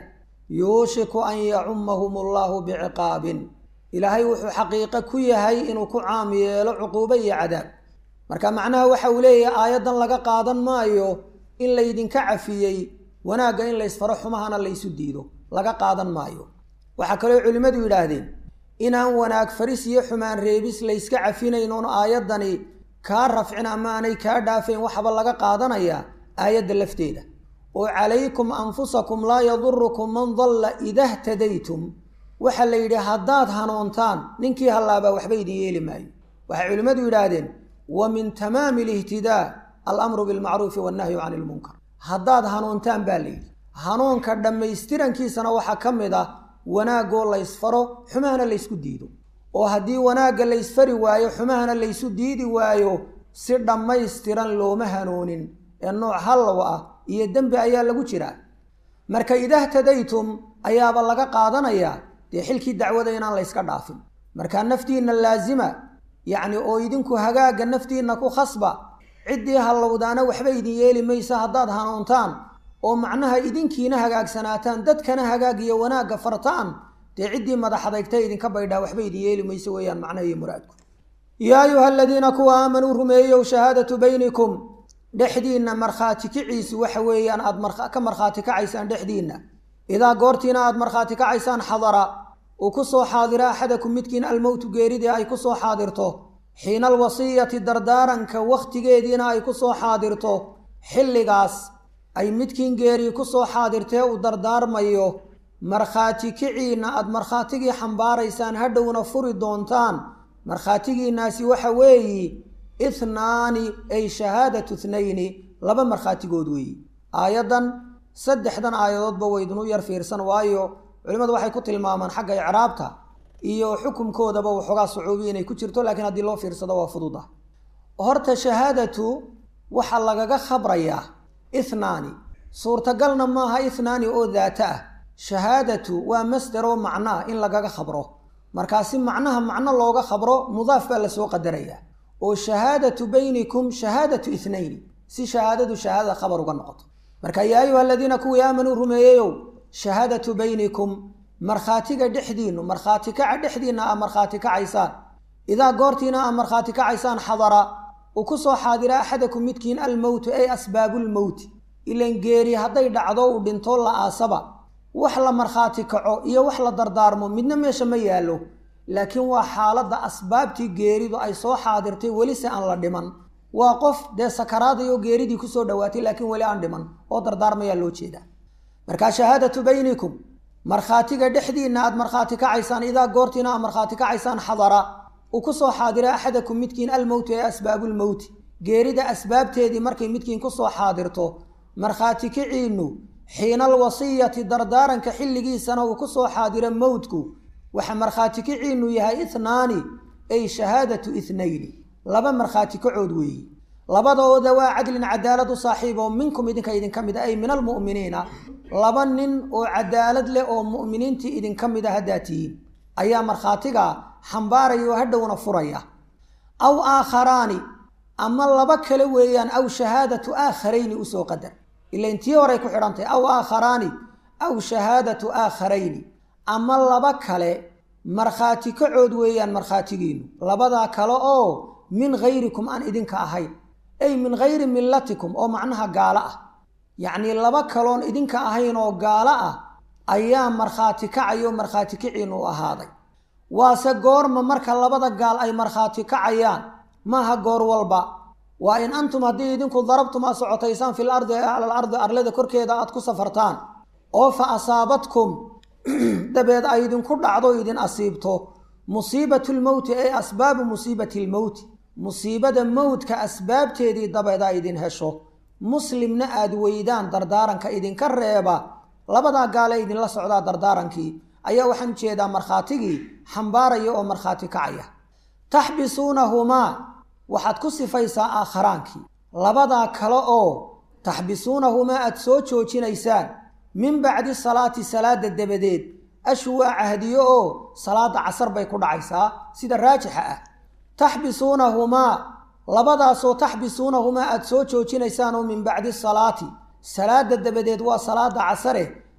yuushiku an yacumahum allahu biciqaabin ilaahay wuxuu xaqiiqo ku yahay inuu ku caam yeelo cuquubo iyo cadaab marka macnaha waxa uu leeyahay aayaddan laga qaadan maayo in laydinka cafiyey wanaagga in laysfaro xumahana laysu diido laga qaadan maayo waxaa kaloo culimmadu yidhaahdeen inaan wanaag faris iyo xumaan reebis layska cafinayn oon aayaddani kaa rafcin ama aanay kaa dhaafayn waxaba laga qaadanayaa aayadda lafteeda oo calaykum anfusakum laa yadurukum man dalla ida htadaytum waxaa la yidhi haddaad hanuuntaan ninkii hallaabaa waxba idin yeeli maayo waxay culimmadu yidhaahdeen wa min tamaami alihtidaa alamru bilmacruufi wannahyu cani ilmunkar haddaad hanuuntaan baa layidhi hanuunka dhammaystirankiisana waxaa ka mid ah wanaagoo laysfaro xumahana laysku diido oo haddii wanaagga laysfari waayo xumahana laysu diidi waayo si dhammaystiran looma hanuunin ee nooc hallow ah iyo dembi ayaa lagu jiraa marka idahtadaytum ayaaba laga qaadanayaa dee xilkii dacwada inaan layska dhaafin marka naftiinna laasima yacni oo idinku hagaagga naftiinna ku khasba ciddii hallowdaana waxba idin yeeli maysa haddaad hanuuntaan oo macnaha idinkiina hagaagsanaataan dadkana hagaag iyo wanaagga fartaan dee ciddii madaxadagta idinka baydhaa waxba idin yeeli mayso weeyaan macnaha iyo muraadku yaa ayuha aladiina kuwa aamanuu rumeeyow shahaadatu baynikum dhexdiinna markhaati kiciisi waxa weeyaan aad ka markhaati kacaysaan dhexdiinna idaa goortiina aad markhaati kacaysaan xadara uu ku soo xaadiro axadakum midkiin almowtu geeridii ay ku soo xaadirto xiina alwasiyati dardaaranka wakhtigeediina ay ku soo xaadirto xilligaas ay midkiin geerii ku soo xaadirtee uu dardaarmayo markhaati kiciinna aad markhaatigii xambaaraysaan hadhowna furi doontaan markhaatigiinnaasi waxa weeyi ithnaani ay shahaadatu ithnayni laba markhaatigood weeyi aayaddan saddexdan aayadoodba waydinu yar fiirsan waayo culimmadu waxay ku tilmaamaan xagga icraabta iyo xukumkoodaba waxoogaa sucuubi inay ku jirto laakiin haddii loo fiirsado waa fududa horta shahaadatu waxaa lagaga khabrayaa ithnaani suurtagalna maaha ithnaani oo daata ah shahaadatu waa masder oo macno ah in lagaga khabro markaasi macnaha macno looga khabro mudaaf baa lasoo qadarayaa oo shahaadatu baynikum shahaadatu ithnayni si shahaadadu shahaadada khabar uga noqoto marka yaa ayuha aladiina kuwii aamanuu rumeeyeyow shahaadatu baynikum markhaatiga dhexdiinnu markhaati kaca dhexdiinna aa markhaati kacaysaan idaa goortiina aa markhaati kacaysaan xadara uu ku soo xaadira axadakum midkiin almowtu ay asbaabulmowti ilan geeri hadday dhacdo uu dhinto la aasaba wax la markhaati kaco iyo wax la dardaarmo midna meesha ma yaallo laakiin waa xaaladda asbaabtii geeridu ay soo xaadirtay weli se aan la dhiman waa qof dee sakaraadayoo geeridii kusoo dhowaatay laakiin weli aan dhiman oo dardaarmayaa loo jeedaa markaa shahaadatu baynikum markhaatiga dhexdiinna aad markhaati kacaysaan idaa goortiina aad markhaati kacaysaan xadara uu ku soo xaadira axadakum midkiin almowti ee asbaabulmowti geerida asbaabteedii markay midkiin kusoo xaadirto markhaati kiciinnu xiina alwasiyati dardaaranka xilligiisana uu ku soo xaadiro mowdku waxa markhaati kiciinnu yahay ithnaani ay shahaadatu ithnayni laba markhaati kacood weeyi labadooda waa cadlin cadaalad u saaxiib oo minkum idinka idinka mid a ay min almu'miniina laba nin oo cadaalad leh oo mu'miniintii idinka mid a haddaa tihiin ayaa markhaatiga xambaaraya oo hadhowna furaya aw aakharaani ama laba kale weeyaan aw shahaadatu aakharayni usoo qadar ilain tii horay ku xidhantahy aw aakharaani aw shahaadatu aakharayni ama laba kale markhaati kacood weeyaan markhaatigiinu labadaa kale oo min hayrikum aan idinka ahayn ay min hayri millatikum oo macnaha gaalo ah yacnii laba kaloon idinka ahayn oo gaalo ah ayaa markhaati kacayo markhaati kiciinu u ahaaday waase goorma marka labada gaal ay markhaati kacayaan maaha goor walba waa in antum haddii idinku darabtum aad socotaysaan fil ardi alal ardi arlada korkeeda aad ku safartaan oo fa asaabatkum dabeed ay idinku dhacdo idin asiibto musiibatu lmowti ay asbaabu musiibati lmowti musiibada mowdka asbaabteedii dabeed ay idin hesho muslimna aad weydaan dardaaranka idinka reeba labadaa gaale idinla socdaa dardaarankii ayaa waxaan ujeedaa markhaatigii xambaaraya oo markhaati kacaya taxbisuunahumaa waxaad ku sifaysaa aakhiraankii labadaa kale oo taxbisuunahumaa aad soo joojinaysaan min bacdi salaati salaada dabadeed ashu waa cahdiyo oo salaada casar bay ku dhacaysaa sida raajixa ah taxbisuunahumaa labadaasoo taxbisuunahumaa aad soo joojinaysaan oo min bacdi salaati salaada dabadeed waa salaada casare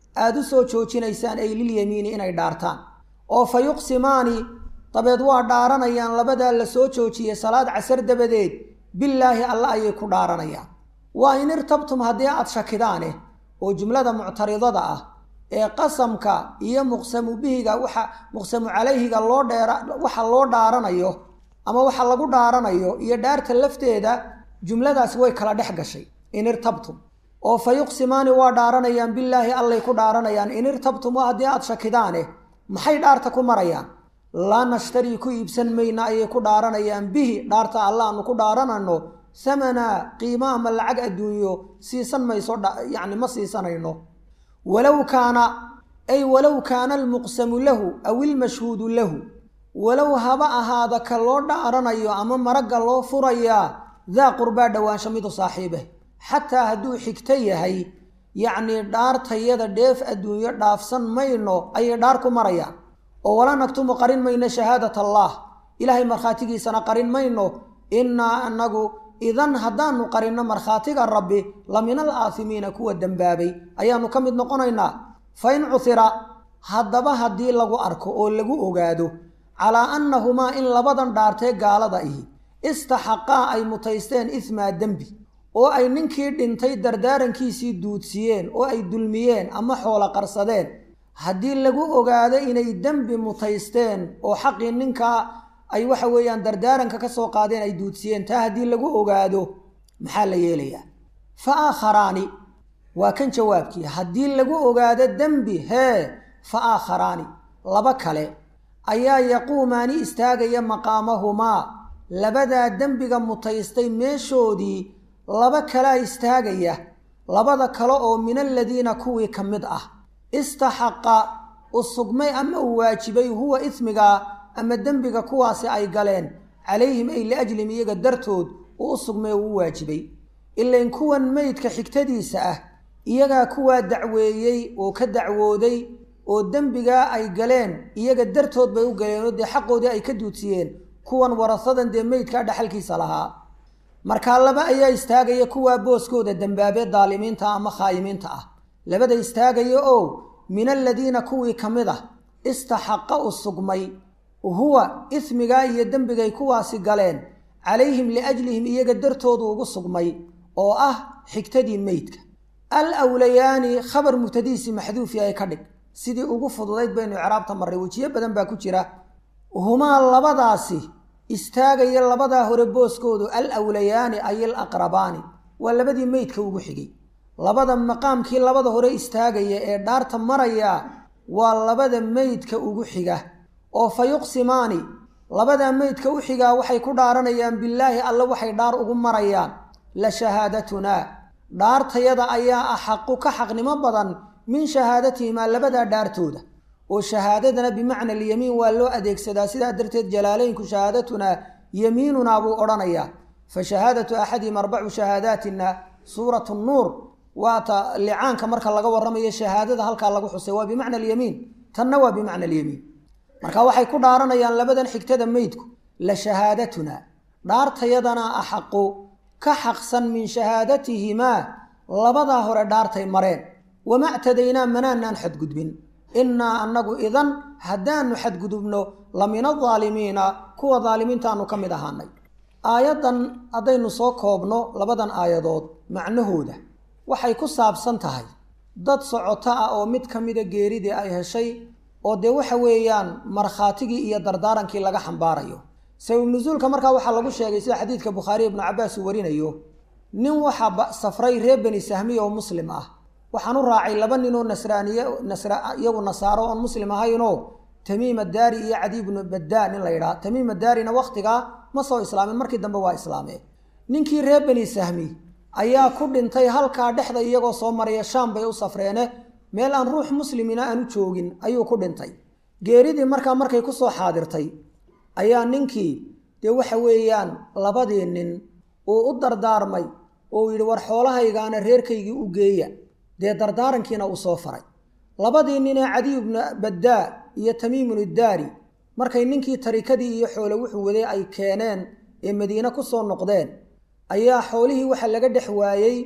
aada u soo joojinaysaan ay lilyamiini inay dhaartaan oo fa yuqsimaani dabeed waa dhaaranayaan labadaa la soo joojiyey salaad casar dabadeed billaahi alla ayay ku dhaaranayaan waa in irtabtum haddii aad shakidaane oo jumlada muctaridada ah ee qasamka iyo muqsamu bihiga waxa muqsamu calayhiga loo dheera waxa loo dhaaranayo ama waxa lagu dhaaranayo iyo dhaarta lafteeda jumladaasi way kala dhex gashay in irtabtum oo fa yuqsimaani waa dhaaranayaan billaahi allay ku dhaaranayaan in irtabtum waa haddii aad shakidaane maxay dhaarta ku marayaan laa nashtarii ku iibsan mayna ayay ku dhaaranayaan bihi dhaarta alla aanu ku dhaaranayno hamana qiimo ama lacag adduunyo siisan mayso yacni ma siisanayno walow kaana ay walow kaana almuqsamu lahu aw ilmashhuudu lahu walow haba ahaada ka loo dhaaranayo ama maragga loo furayaa daa qurbaa dhowaansho midu saaxiibeh xataa hadduu xigto yahay yacnii dhaartayada dheef adduunyo dhaafsan mayno ayay dhaar ku marayaan oo walaa nagtumu qarin mayno shahaadat allah ilaahay markhaatigiisana qarin mayno innaa anagu idan haddaanu qarinno markhaatiga rabbi la min al aasimiina kuwa dembaabay ayaanu ka mid noqonaynaa fa in cuhira haddaba haddii lagu arko oo lagu ogaado calaa annahumaa in labadan dhaartee gaalada ihi istaxaqaa ay mutaysteen ismaa dembi oo ay ninkii dhintay dardaarankiisii duudsiyeen oo ay dulmiyeen ama xoolo qarsadeen haddii lagu ogaado inay dembi mutaysteen oo xaqii ninkaa ay waxa weeyaan dardaaranka ka soo qaadeen ay duudsiyeen taa haddii lagu ogaado maxaa la yeelayaa fa aakharaani waa kan jawaabkii haddii lagu ogaado dembi hee fa aakharaani laba kale ayaa yaquumaani istaagaya maqaamahumaa labadaa dembiga mutaystay meeshoodii laba kalea istaagaya labada kale oo min aladiina kuwii ka mid ah istaxaqa u sugmay ama uu waajibay huwa ismigaa ama dembiga kuwaasi ay galeen calayhim ay liajlim iyaga dartood uu u sugmay uu u waajibay ilain kuwan meydka xigtadiisa ah iyagaa kuwaa dacweeyey oo ka dacwooday oo dembigaa ay galeen iyaga dartood bay u galeen oo dee xaqoodii ay ka duudsiyeen kuwan warasadan dee meydkaa dhaxalkiisa lahaa markaa laba ayaa istaagaya kuwaa booskooda dembaabee daalimiinta ama khaayimiinta ah labada istaagaya oo min aladiina kuwii ka mid ah istaxaqa u sugmay huwa ismigaa iyo dembigay kuwaasi galeen calayhim liajlihim iyaga dartoodu ugu sugmay oo ah xigtadii meydka al awlayaani khabar mubtadiisi maxduufi ay ka dhig sidii ugu fududayd baynu icraabta marray wejiyo badan baa ku jira humaa labadaasi istaagaya labadaa hore booskoodu al awlayaani ay al aqrabaani waa labadii meydka ugu xigay labada maqaamkii labada hore istaagaya ee dhaarta maraya waa labada meydka ugu xiga oo fa yuqsimaani labadaa meydka u xigaa waxay ku dhaaranayaan billaahi alle waxay dhaar ugu marayaan la shahaadatunaa dhaartayada ayaa axaqu ka xaqnimo badan min shahaadatihimaa labadaa dhaartooda oo shahaadadana bimacna alyamiin waa loo adeegsadaa sidaa darteed jalaalaynku shahaadatunaa yamiinunaa buu odhanayaa fa shahaadatu axadihim arbacu shahaadaatina suuratu nuur waata licaanka marka laga warramayo shahaadada halkaa lagu xusay waa bimacna alyamiin tanna waa bimacna alyamiin marka waxay ku dhaaranayaan labadan xigtada meydku la shahaadatuna dhaartayadana axaqu ka xaqsan min shahaadatihimaa labadaa hore dhaartay mareen wama ctadaynaa manaanaan xadgudbin innaa annagu idan haddaanu xadgudubno la min adaalimiina kuwa daalimiintaanu ka mid ahaanay aayaddan haddaynu soo koobno labadan aayadood macnahooda waxay ku saabsan tahay dad socoto ah oo mid ka mida geeridii ay heshay oo dee waxa weeyaan markhaatigii iyo dardaarankii laga xambaarayo sabab nusuulka markaa waxaa lagu sheegay sida xadiidka bukhaariy ibnu cabbaas uu warinayo nin waxaa safray reer beni sahmiya oo muslim ah waxaan u raacay laba ninoo nasraaniye nasra iyagu nasaaro oon muslim ahaynoo tamiim addaari iyo cadi ibnu baddaa nin la yidhaha tamiim addaarina wakhtigaa ma soo islaamin markii dambe waa islaameen ninkii reer beni sahmi ayaa ku dhintay halkaa dhexda iyagoo soo maraya shaam bay u safreene meel aan ruux muslimina aanu joogin ayuu ku dhintay geeridii markaa markay ku soo xaadirtay ayaa ninkii dee waxa weeyaan labadii nin uu u dardaarmay oo uu yidhi war xoolahaygaana reerkaygii u geeya dee dardaarankiina uu soo faray labadii ninee cadiy ibnu baddaa iyo tamiimun iddaari markay ninkii tarikadii iyo xoole wuxuu waday ay keeneen ee madiine ku soo noqdeen ayaa xoolihii waxa laga dhex waayey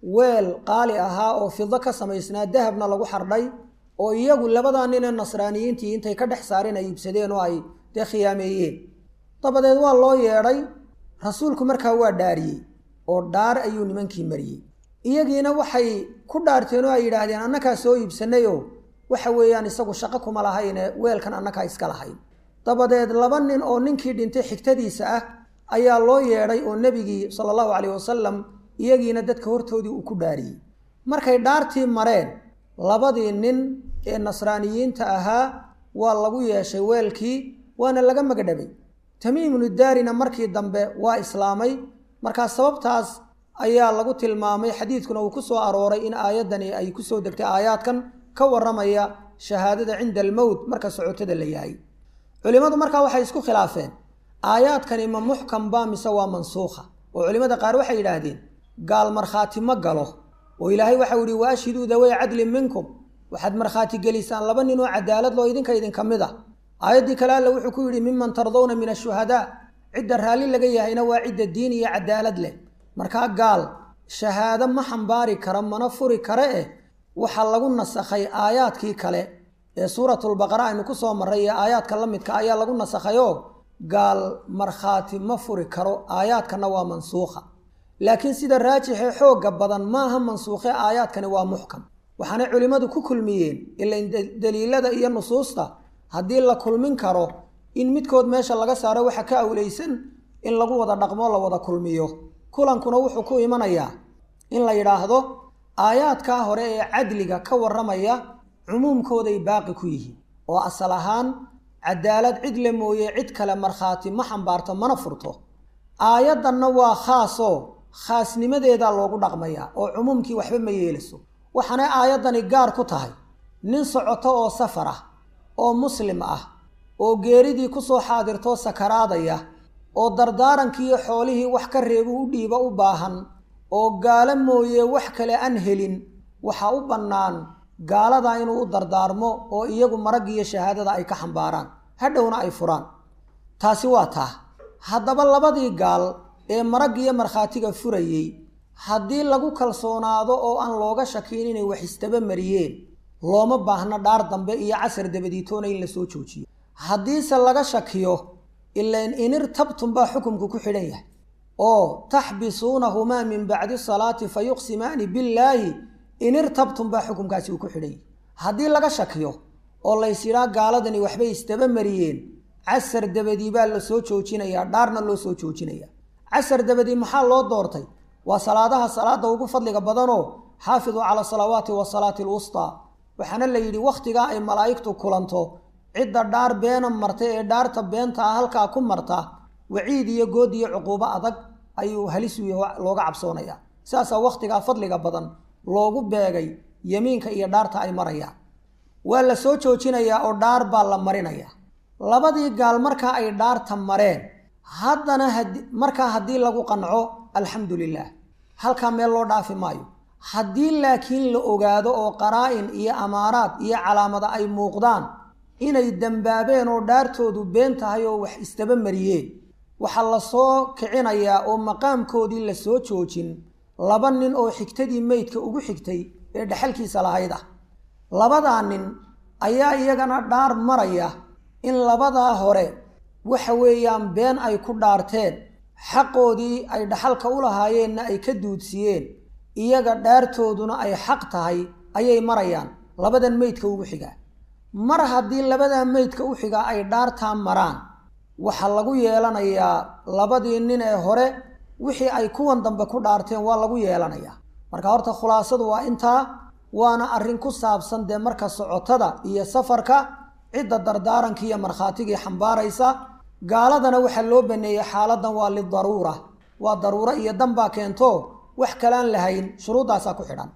weel qaali ahaa oo fido ka samaysnaa dahabna lagu xardhay oo iyagu labadaa ninee nasraaniyiintii intay ka dhex saareen ay iibsadeen oo ay dee khiyaameeyeen dabadeed waa loo yeedhay rasuulku markaa waa dhaariyey oo dhaar ayuu nimankii mariyey iyagiina waxay ku dhaarteen oo ay yidhaahdeen annakaa soo iibsanayoo waxa weeyaan isagu shaqo kuma lahayne weelkan annakaa iska lahayn dabadeed laba nin oo ninkii dhintay xigtadiisa ah ayaa loo yeedhay oo nebigii sala allahu calayhi wasalam iyagiina dadka hortoodii uu ku dhaariyey markay dhaartii mareen labadii nin ee nasraaniyiinta ahaa waa lagu yeeshay weelkii waana laga magdhabay tamiimnu daarina markii dambe waa islaamay markaa sababtaas ayaa lagu tilmaamay xadiidkuna uu ku soo arooray in aayaddani ay ku soo degtay aayaadkan ka warramaya shahaadada cinda almowt marka socotada la yahay culimmadu markaa waxay isku khilaafeen aayaadkani ma muxkam baa mise waa mansuukha oo culimmada qaar waxay yidhaahdeen gaal markhaati ma galo oo ilaahay waxau ihi wa ashhiduu dawey cadlin minkum waxaad markhaati gelisaan laba nin oo cadaalad loo idinka idinka mid ah aayaddii kale alle wuxuu ku yidhi miman tardawna min ashuhadaa cidda raalli laga yahayna waa cidda diin iyo cadaalad leh markaa gaal shahaado ma xambaari kara mana furi kare eh waxaa lagu nasakhay aayaadkii kale ee suuratulbaqara aynu ku soo marray iyo aayaadka la midka ayaa lagu nasakhayoo gaal markhaati ma furi karo aayaadkana waa mansuukha laakiin sida raajixee xoogga badan maaha mansuukhe aayaadkani waa muxkam waxaanay culimmadu ku kulmiyeen ilain daliilada iyo nusuusta haddii la kulmin karo in midkood meesha laga saaro waxa ka awleysan in lagu wada dhaqmo la wada kulmiyo kulankuna wuxuu ku imanayaa in la yidhaahdo aayaadkaa hore ee cadliga ka warramaya cumuumkooday baaqi ku yihiin oo asal ahaan cadaalad cid le mooye cid kale markhaati ma xambaarto mana furto aayaddanna waa khaasoo khaasnimadeedaa loogu dhaqmayaa oo cumuumkii waxba ma yeelayso waxaanay aayaddani gaar ku tahay nin socoto oo safar ah oo muslim ah oo geeridii ku soo xaadirtoo sakaraadaya oo dardaarankiiyo xoolihii wax ka reebu u dhiiba u baahan oo gaalo mooye wax kale aan helin waxaa u bannaan gaaladaa inuu u dardaarmo oo iyagu maraggiiyo shahaadada ay ka xambaaraan hadhowna ay furaan taasi waa taa haddaba labadii gaal ee maraggiiyo markhaatiga furayey haddii lagu kalsoonaado oo aan looga shakiin inay wax istaba mariyeen looma baahno dhaar dambe iyo casar dabadiitoona in la soo joojiyo haddiise laga shakiyo ilain inirtabtum baa xukumku ku xidhan yahay oo taxbisuunahumaa min bacdi salaati fa yuqsimaani billaahi inirtabtum baa xukumkaasi uu ku xidhan yahay haddii laga shakiyo oo laysidhaa gaaladani waxbay istaba mariyeen casar dabadii baa la soo joojinayaa dhaarna loo soo joojinaya casar dabadii maxaa loo doortay waa salaadaha salaada ugu fadliga badanoo xaafiduu cala salawaati wa salaati alwustaa waxaana la yidhi wakhtigaa ay malaa'igtu kulanto cidda dhaar beena marta ee dhaarta beenta ah halkaa ku marta waciid iyo good iyo cuquubo adag ayuu halisu looga cabsoonayaa sidaasaa wakhtigaa fadliga badan loogu beegay yemiinka iyo dhaarta ay marayaan waa la soo joojinayaa oo dhaar baa la marinayaa labadii gaal markaa ay dhaarta mareen haddana markaa haddii lagu qanco alxamdu lilaah halkaa meel loo dhaafi maayo haddii laakiin la ogaado oo qaraa-in iyo amaaraad iyo calaamada ay muuqdaan inay dembaabeen oo dhaartoodu been tahay oo wax istaba mariyeen waxaa la soo kicinayaa oo maqaamkoodii la soo joojin laba nin oo xigtadii meydka ugu xigtay ee dhexalkiisa lahayd ah labadaa nin ayaa iyagana dhaar maraya in labadaa hore waxa weeyaan been ay ku dhaarteen xaqoodii ay dhaxalka u lahaayeenna ay ka duudsiyeen iyaga dhaartooduna ay xaq tahay ayay marayaan labadan meydka ugu xigaa mar haddii labadaa meydka u xigaa ay dhaartaa maraan waxaa lagu yeelanayaa labadii nin ee hore wixii ay kuwan dambe ku dhaarteen waa lagu yeelanayaa marka horta khulaasadu waa intaa waana arrin ku saabsan dee marka socotada iyo safarka cidda dardaaranki iyo markhaatigii xambaaraysa gaaladana waxaa loo baneeyey xaaladan waa lidaruura waa daruuro iyo danbaa keento wax kalaan lahayn shuruuddaasaa ku xidhan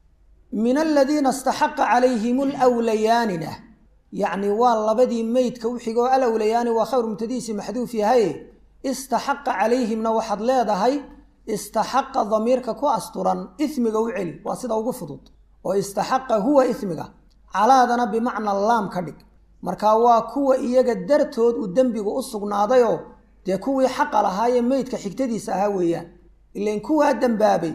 min aladiina istaxaqa calayhim lwlayaanina yacni waa labadii meydka u xigoo alawlayaani waa khayru mubtadiisi maxduuf yahaye istaxaqa calayhimna waxaad leedahay istaxaqa damiirka ku asturan ismiga u celi waa sida ugu fudud oo istaxaqa huwa ismiga calaadana bimacna laam ka dhig marka waa kuwa iyaga dartood uu dembigu u sugnaadayoo dee kuwii xaqa lahaayee meydka xigtadiisa ahaa weeyaan ilain kuwaa dembaabay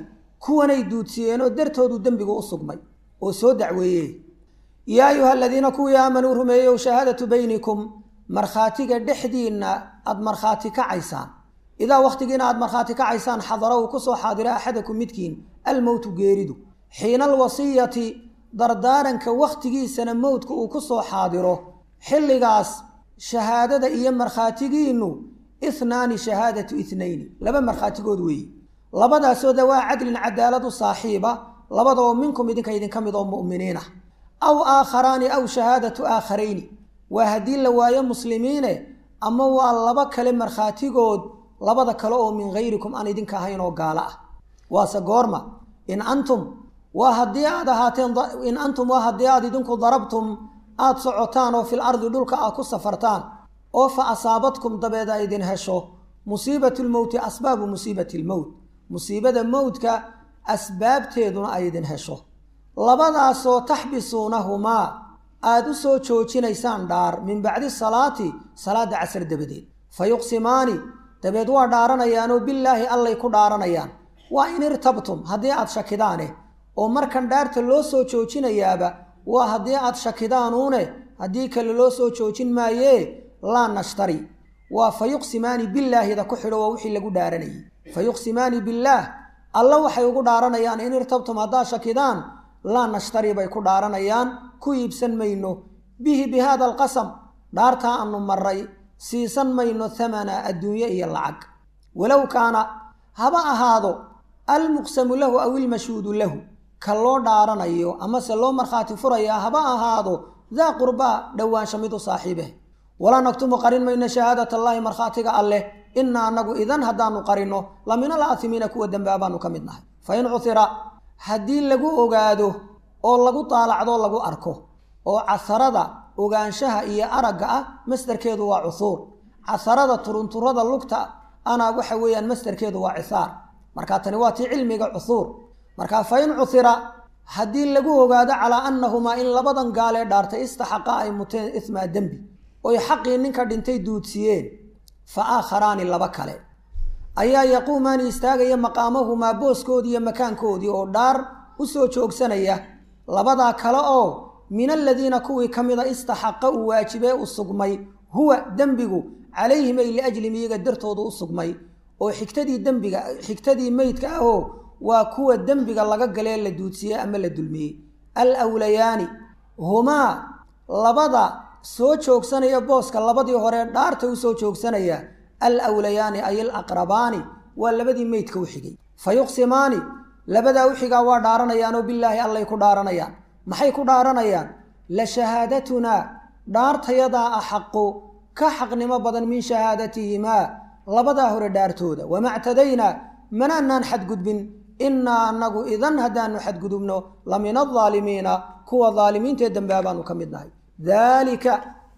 kuwanay duudsiyeenoo dartoodu dembigu u sugmay oo soo dacweeye yaa ayuha aladiina kuwii aamanuu rumeeyow shahaadatu baynikum markhaatiga dhexdiinna aada markhaati kacaysaan idaa wakhtigiina aada markhaati kacaysaan xadara uu kusoo xaadira axadakum midkiin almowtu geeridu xiina alwasiyati dardaaranka wakhtigiisana mowdka uu ku soo xaadiro xilligaas shahaadada iyo markhaatigiinnu ihnaani shahaadatu ithnayni laba markhaatigood weeye labadaasoo dawaa cadlin cadaalad u saaxiiba labadoo minkum idinka idinka mid oo mu'miniin ah aw aakharaani aw shahaadatu aakharayni waa haddii la waayo muslimiine ama waa laba kale markhaatigood labada kale oo min hayrikum aan idinka ahayn oo gaalo ah waase goorma in antum waa haddii aad ahaateen in antum waa haddii aad idinku darabtum aada socotaan oo fil ardi dhulka aad ku safartaan oo fa asaabadkum dabeed a idin hesho musiibatu lmowti asbaabu musiibati lmowt musiibada mowdka asbaabteeduna ay idin hesho labadaasoo taxbisuunahumaa aada u soo joojinaysaan dhaar min bacdi salaati salaadda casar dabadeed fa yuqsimaani dabeed waa dhaaranayaanoo billaahi allay ku dhaaranayaan waa in irtabtum haddii aad shakidaane oo markan dhaarta loo soo joojinayaaba waa haddii aad shakidaanuune haddii kale loo soo joojin maayee laa nashtari waa fa yuqsimaani billaahida ku xidho waa wixii lagu dhaaranayay fa yuqsimaani billaah alla waxay ugu dhaaranayaan in irtabtum haddaad shakidaan laa nashtari bay ku dhaaranayaan ku iibsan mayno bihi bi haada alqasam dhaartaa aanu maray siisan mayno thamana adduunye iyo lacag walow kaana haba ahaado almuqsamu lahu aw ilmashhuudu lahu ka loo dhaaranayo amase loo markhaati furayaa haba ahaado daa qurbaa dhowaansha mid u saaxiibeh walaa naktumu qarin mayno shahaadat allaahi markhaatiga alleh inna annagu idan haddaanu qarinno la min alaatimiina kuwa dembaabaanu ka mid nahay fa in cuhira haddii lagu ogaado oo lagu daalacdo lagu arko oo casarada ogaanshaha iyo aragga ah masdarkeedu waa cuhuur casarada turunturada lugta ana waxa weeyaan masdarkeedu waa cisaar marka tani waa tii cilmiga cuhuur marka fa in cuhira haddii lagu ogaado calaa annahumaa in labadan gaalee dhaartay istaxaqa ay muteen ismaa dembi oy xaqii ninka dhintay duudsiyeen fa aakharaani laba kale ayaa yaquumaani istaagaya maqaamahumaa booskoodii iyo makaankoodii oo dhaar u soo joogsanaya labadaa kale oo min aladiina kuwii ka mida istaxaqa uu waajibee u sugmay huwa dembigu calayhim ay liajlim iyaga dartooda u sugmay oo xigtadii dembiga xigtadii meydka ahoo waa kuwa dembiga laga galee la duudsiyey ama la dulmiyey al wlayaani humaa labada soo joogsanaya booska labadii hore dhaarta u soo joogsanaya al wlayaani ay alaqrabaani waa labadii meydka u xigay fa yuqsimaani labadaa u xigaa waa dhaaranayaanoo bilaahi allay ku dhaaranayaan maxay ku dhaaranayaan la shahaadatunaa dhaartayadaa axaqu ka xaqnimo badan min shahaadatihimaa labadaa hore dhaartooda wama ctadaynaa manaanaan xadgudbin innaa annagu idan haddaanu xadgudubno la min aldaalimiina kuwa daalimiintaee dambaabaanu ka mid nahay daalika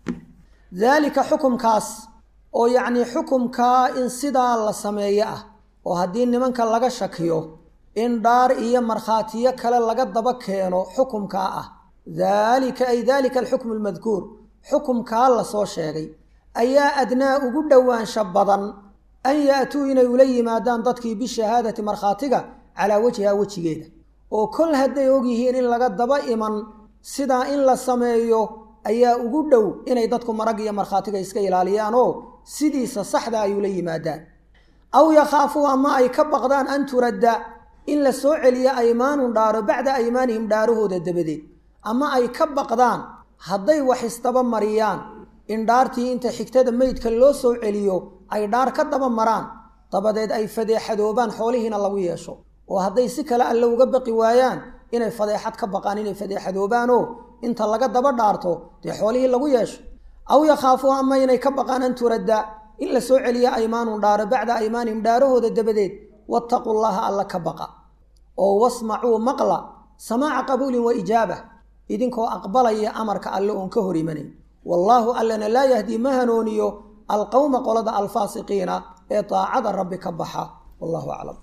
daalika xukumkaas oo yacnii xukumkaa in sidaa la sameeyo ah oo haddii nimanka laga shakiyo in dhaar iyo markhaatiyo kale laga daba keeno xukumkaa ah daalika ay daalika alxukmu almadkuur xukumkaa lasoo sheegay ayaa adnaa ugu dhowaansha badan an ya'tuu inay ula yimaadaan dadkii bishahaadati markhaatiga calaa wajhiha wejigeeda oo kol hadday ogyihiin in laga daba iman sidaa in la sameeyo ayaa ugu dhow inay dadku marag iyo markhaatiga iska ilaaliyaan oo sidiisa saxda ay ula yimaadaan aw yakhaafuu ama ay ka baqdaan an turadda in la soo celiyo aymaanun dhaaro bacda aymaanihim dhaarahooda dabadeed ama ay ka baqdaan hadday wax isdaba mariyaan in dhaartii inta xigtada meydka loo soo celiyo ay dhaar ka daba maraan dabadeed ay fadeexadoobaan xoolihiina lagu yeesho oo hadday si kale alle uga baqi waayaan inay fadeexad ka baqaan inay fadeexadoobaanoo inta laga daba dhaarto dee xoolihii lagu yeesho aw yakhaafuu ama inay ka baqaan an turadda in la soo celiyo aymaanun dhaaro bacda aymaanihim dhaarahooda dabadeed wattaquu llaha alla ka baqa oo wasmacuu maqla samaaca qabuulin wa ijaaba idinkoo aqbalaya amarka alle oon ka hor imanayn wallaahu allana laa yahdii ma hanooniyo alqowma qolada alfaasiqiina ee daacada rabbi ka baxa wallahu aclam